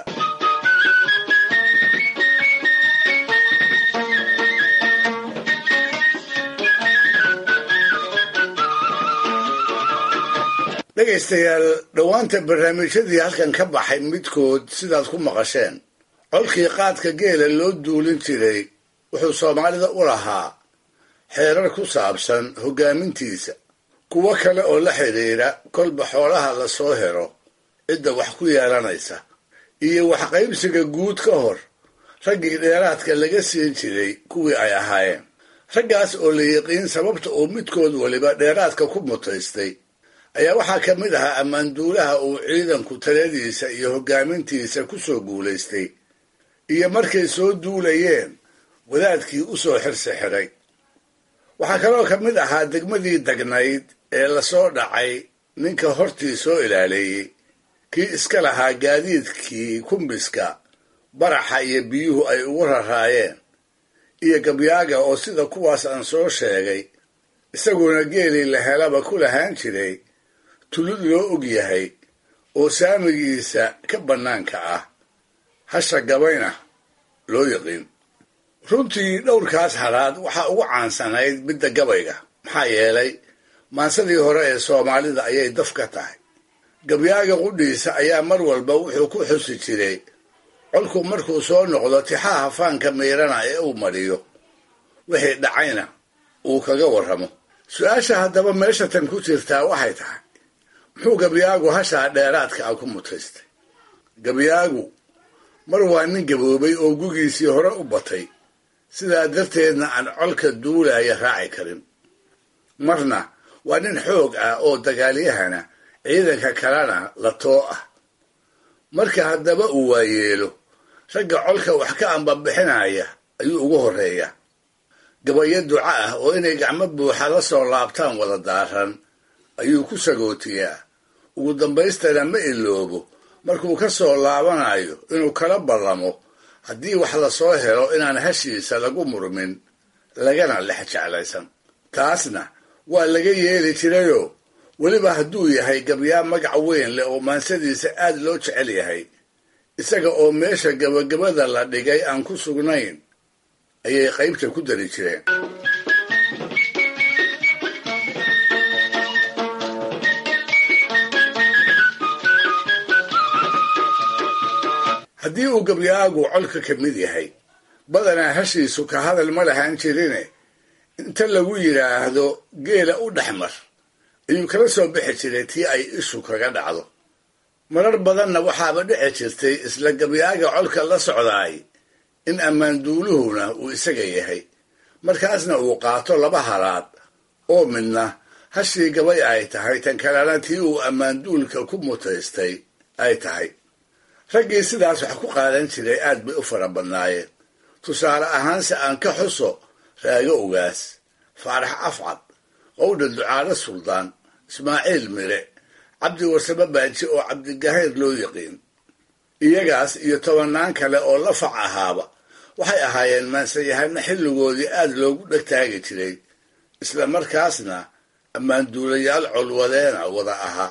dhegaystayaal dhowaanta barnaamijyadii halkan ka baxay midkood sidaad ku maqasheen colkii qaadka geela loo duulin jiray wuxuu soomaalida u lahaa xeerar ku saabsan hoggaamintiisa kuwo kale oo la xidhiidha kolba xoolaha la soo helo cidda wax ku yeelanaysa iyo waxqaybsiga guud ka hor raggii dheeraadka laga siin jiray kuwii ay ahaayeen raggaas oo la yiqiin sababta uu midkood waliba dheeraadka ku mutaystay ayaa waxaa ka mid ahaa ammaanduulaha uu ciidanku taladiisa iyo hoggaamintiisa ku soo guulaystay iyo markay soo duulayeen wadaadkii u soo xirsi xidhay waxaa kaloo ka mid ahaa degmadii degnayd ee lasoo dhacay ninka hortii soo ilaaleeyey kii iska lahaa gaadiidkii kumbiska baraxa iyo biyuhu ay ugu raraayeen iyo gabyaaga oo sida kuwaas aan soo sheegay isaguna geelii la helaba ku lahaan jiray tulud loo og yahay oo saamigiisa ka bannaanka ah hasha gabayna loo yiqiin runtii dhowrkaas halaad waxaa ugu caansanayd midda gabayga maxaa yeelay maansadii hore ee soomaalida ayay daf ka tahay gabyaaga qudhiisa ayaa mar walba wuxuu ku xusi jiray colku markuu soo noqdo tixaha faanka miirana ee uu mariyo wixii dhacayna uu kaga warramo su-aasha haddaba meesha tan ku jirtaa waxay tahay muxuu gabyaagu hashaa dheeraadka ah ku mutaystay gabyaagu mar waa nin gaboobay oo gugiisii hore u batay sidaa darteedna aan colka duulaya raaci karin marna waa nin xoog ah oo dagaalyahana ciidanka kalena la too ah marka haddaba uu waayeelo ragga colka wax ka ambabixinaya ayuu ugu horreeya gabayo duca ah oo inay gacmo buuxa la soo laabtaan wada daaran ayuu ku sagootiyaa ugu dambaystana ma iloobo markuu ka soo laabanayo inuu kala ballamo haddii wax lasoo helo inaan hashiisa lagu murmin lagana lex jeclaysan taasna waa laga yeeli jirayoo weliba hadduu yahay gabyaa magac weyn leh oo maansadiisa aad loo jecel yahay isaga oo meesha gabagabada la dhigay aan ku sugnayn ayay qaybta ku dari jireen haddii uu gabyaagu colka ka mid yahay badanaa hashiisu ka hadal ma lahaan jirine inta lagu yidhaahdo geela u dhexmar ayuu kala soo bixi jiray tii ay ishu kaga dhacdo marar badanna waxaaba dhici jirtay isla gabyaaga colka la socdaay in ammaanduuluhuna uu isaga yahay markaasna uu qaato laba halaad oo midna hashii gabay ay tahay tan kalena tii uu ammaanduulka ku mutaystay ay tahay raggii sidaas wax ku qaadan jiray aad bay u fara badnaayeen tusaale ahaanse aan ka xuso raago ogaas faarax afcad qowdha ducaale suldaan ismaaciil mire cabdi warsame baaji oo cabdigahayr loo yiqiin iyagaas iyo tobannaan kale oo la fac ahaaba waxay ahaayeen maansayahano xilligoodii aad loogu dhegtaagi jiray isla markaasna ammaanduulayaal colwadeena wada ahaa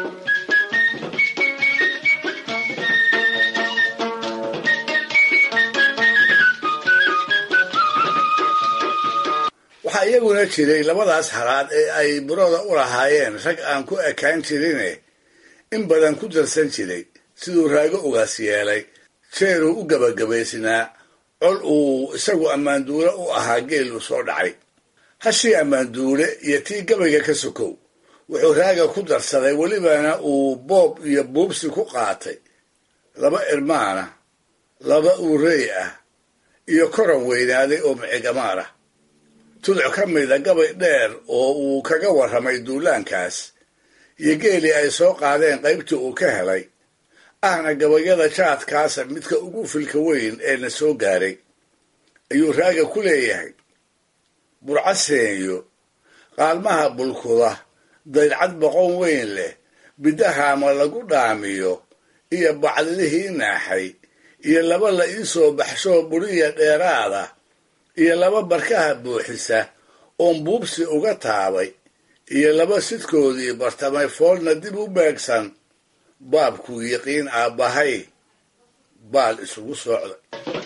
waxaa iyaguna jiray labadaas halaad ee ay burada u lahaayeen rag aan ku ekaan jirine in badan ku darsan jiray siduu raago ugaas yeelay jeeruu u gabagabaysnaa col uu isagu ammaanduule u ahaa geelu soo dhacay hashii ammaanduule iyo tii gabayga ka sokow wuxuu raaga ku darsaday welibana uu boob iyo buubsi ku qaatay laba irmaana laba uurey ah iyo koran weynaaday oo micigamaar ah tuduc ka mida gabay dheer oo uu kaga warramay duulaankaas iyo geelii ay soo qaadeen qaybtii uu ka helay ahna gabayada jaadkaasa midka ugu filka weyn ee na soo gaaray ayuu raaga ku leeyahay burcaseenyo qaalmaha bulkuda daydcad boqon weyn leh bidahaama lagu dhaamiyo iyo bacdilihii naaxay iyo laba la ii soo baxshoo buriya dheeraada iyo laba barkaha buuxisa oon buubsi uga taabay iyo laba sidkoodii bartamay foolna dib u beegsan baabkuu yiqiin aabbahay baal isugu socda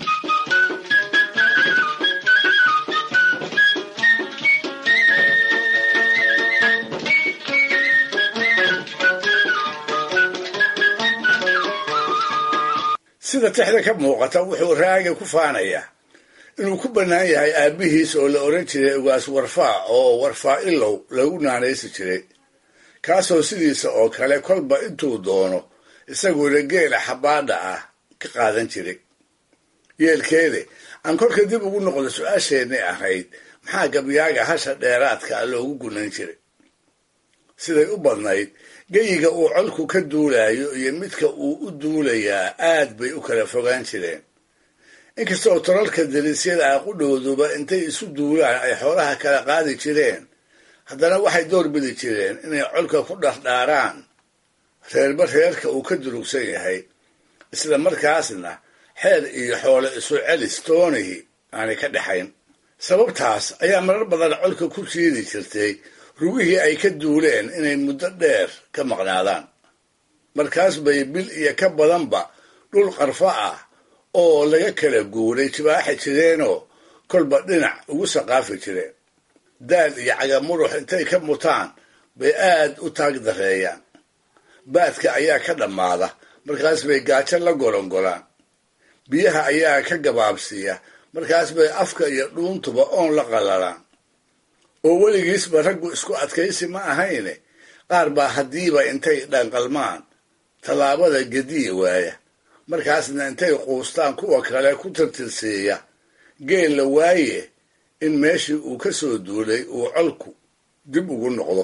sida tixda ka muuqata wuxuu raaga ku faanayaa inuu ku bannaan yahay aabbihiis oo la odhan jiray ugaas warfaa oo warfaa ilow lagu naanaysi jiray kaasoo sidiisa oo kale kolba intuu doono isaguna geela xabaadha ah ka qaadan jiray yeelkeede aan kolka dib ugu noqdo su-aasheennay ahayd maxaa gabyaaga hasha dheeraadka loogu gunan jiray siday u badnayd geyiga uu colku ka duulayo iyo midka uu u duulayaa aad bay u kala fogaan jireen inkasta oo tolalka dariisyada ah qudhowduba intay isu duulaan ay xoolaha kala qaadi jireen haddana waxay door bidi jireen inay colka ku dhardhaaraan reerba reerka uu ka durugsan yahay isla markaasna xeer iyo xoole isu celis toonihi aanay ka dhexayn sababtaas ayaa marar badan colka ku jiidi jirtay rugihii ay ka duuleen inay muddo dheer ka maqnaadaan markaas bay bil iyo ka badanba dhul qarfo ah oo laga kala guuray jibaaxi jireenoo kolba dhinac ugu saqaafi jireen daal iyo cagamurux intay ka mutaan bay aad u taag dareeyaan baadka ayaa ka dhammaada markaas bay gaajo la golangolaan biyaha ayaa ka gabaabsiiya markaas bay afka iyo dhuuntuba oon la qallalaan oo weligiisba raggu isku adkaysi ma ahayne qaar baa haddiiba intay dhanqalmaan tallaabada gediya waaya markaasna intay quustaan kuwa kale ku tirtirsiiya geel la waaye in meeshii uu ka soo duulay uu colku dib ugu noqdo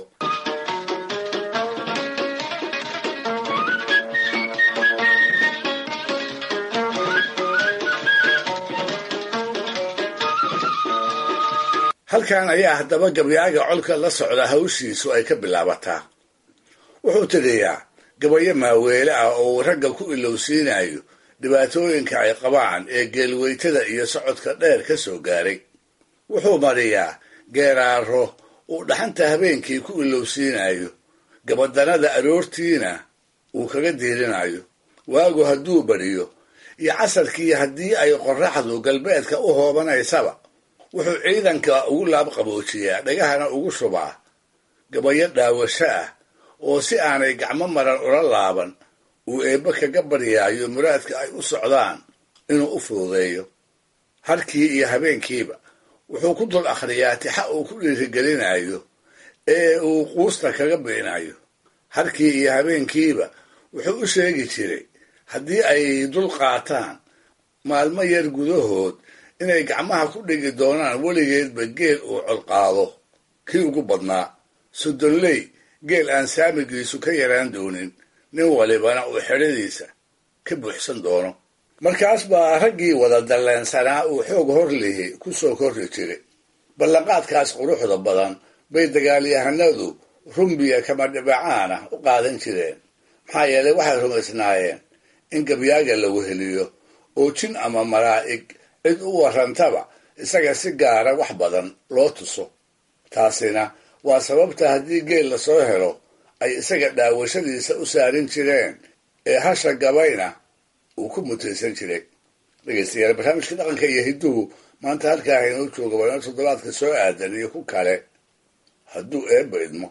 halkan ayaa haddaba gabyaaga colka la socda hawshiisu ay ka bilaabataa wuxuu tiriyaa gabayo maaweele ah oo uu ragga ku ilowsiinayo dhibaatooyinka ay qabaan ee geelweytada iyo socodka dheer ka soo gaaray wuxuu mariyaa geeraaro uu dhaxanta habeenkii ku ilowsiinayo gabadanada aroortiina uu kaga diirinayo waagu hadduu bariyo iyo casarkii haddii ay qorraxdu galbeedka u hoobanaysaba wuxuu ciidanka ugu laabqaboojiyaa dhagahana ugu shubaa gabayo dhaawasho ah oo si aanay gacmo maran ula laaban uu eebbe kaga baryaayo muraadka ay u socdaan inuu u fududeeyo harkii iyo habeenkiiba wuxuu ku dul akhriyaa tixa uu ku dhiirigelinayo ee uu quusta kaga biinayo harkii iyo habeenkiiba wuxuu u sheegi jiray haddii ay dul qaataan maalmo yar gudahood inay gacmaha ku dhigi doonaan weligeedba geel uu colqaado kii ugu badnaa soddonley geel aan saamigiisu ka yaraan doonin nin walibana uu xedhadiisa ka buuxsan doono markaas baa raggii wada dalleensanaa uu xoog hor lihi ku soo korri jiray ballanqaadkaas quruxda badan bay dagaalyahanadu rumbiya kama dhibacaana u qaadan jireen maxaa yeelay waxay rumaysnaayeen in gabyaaga la weheliyo oo jin ama malaa'ig cid u warrantaba isaga si gaara wax badan loo tuso taasina waa sababta haddii geel lasoo helo ay isaga dhaawashadiisa u saarin jireen ee hasha gabayna uu ku mutaysan jiray dhegeystayaal barnaamijka dhaqanka iyo hidduhu maanta halkaa haynoo jooga waa inoo toddobaadka soo aadan iyo ku kale hadduu eebba idmo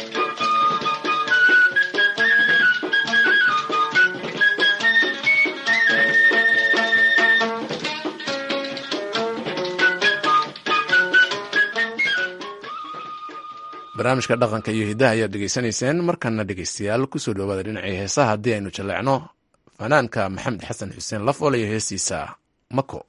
barnaamijka dhaqanka iyo hiddaha ayaad dhegeysanayseen markana dhegeystayaal kusoo dhowaada dhinacii heesaha haddii aynu jaleecno fanaanka maxamed xasan xuseen lafool iyo heestiisa mako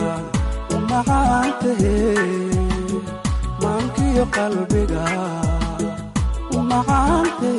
qalbiga macaante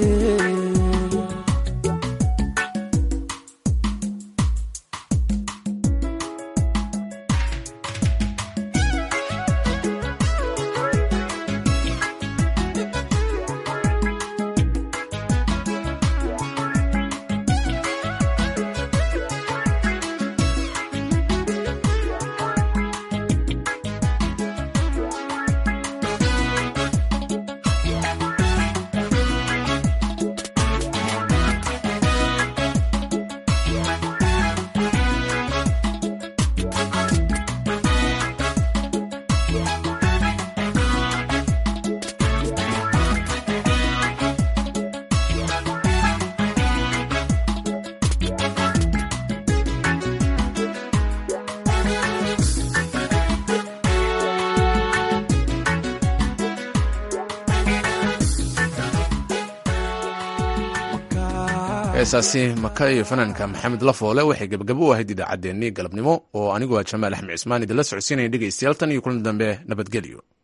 heesaasi maka iyo fanaanka maxamed lafoole waxay gebagabo u ahayd idaacaddeenii galabnimo oo anigu waa jamaal axmed cismaan idinla socodsiinaya dhegaystayaal tan iyo kulan dambe nabadgelyo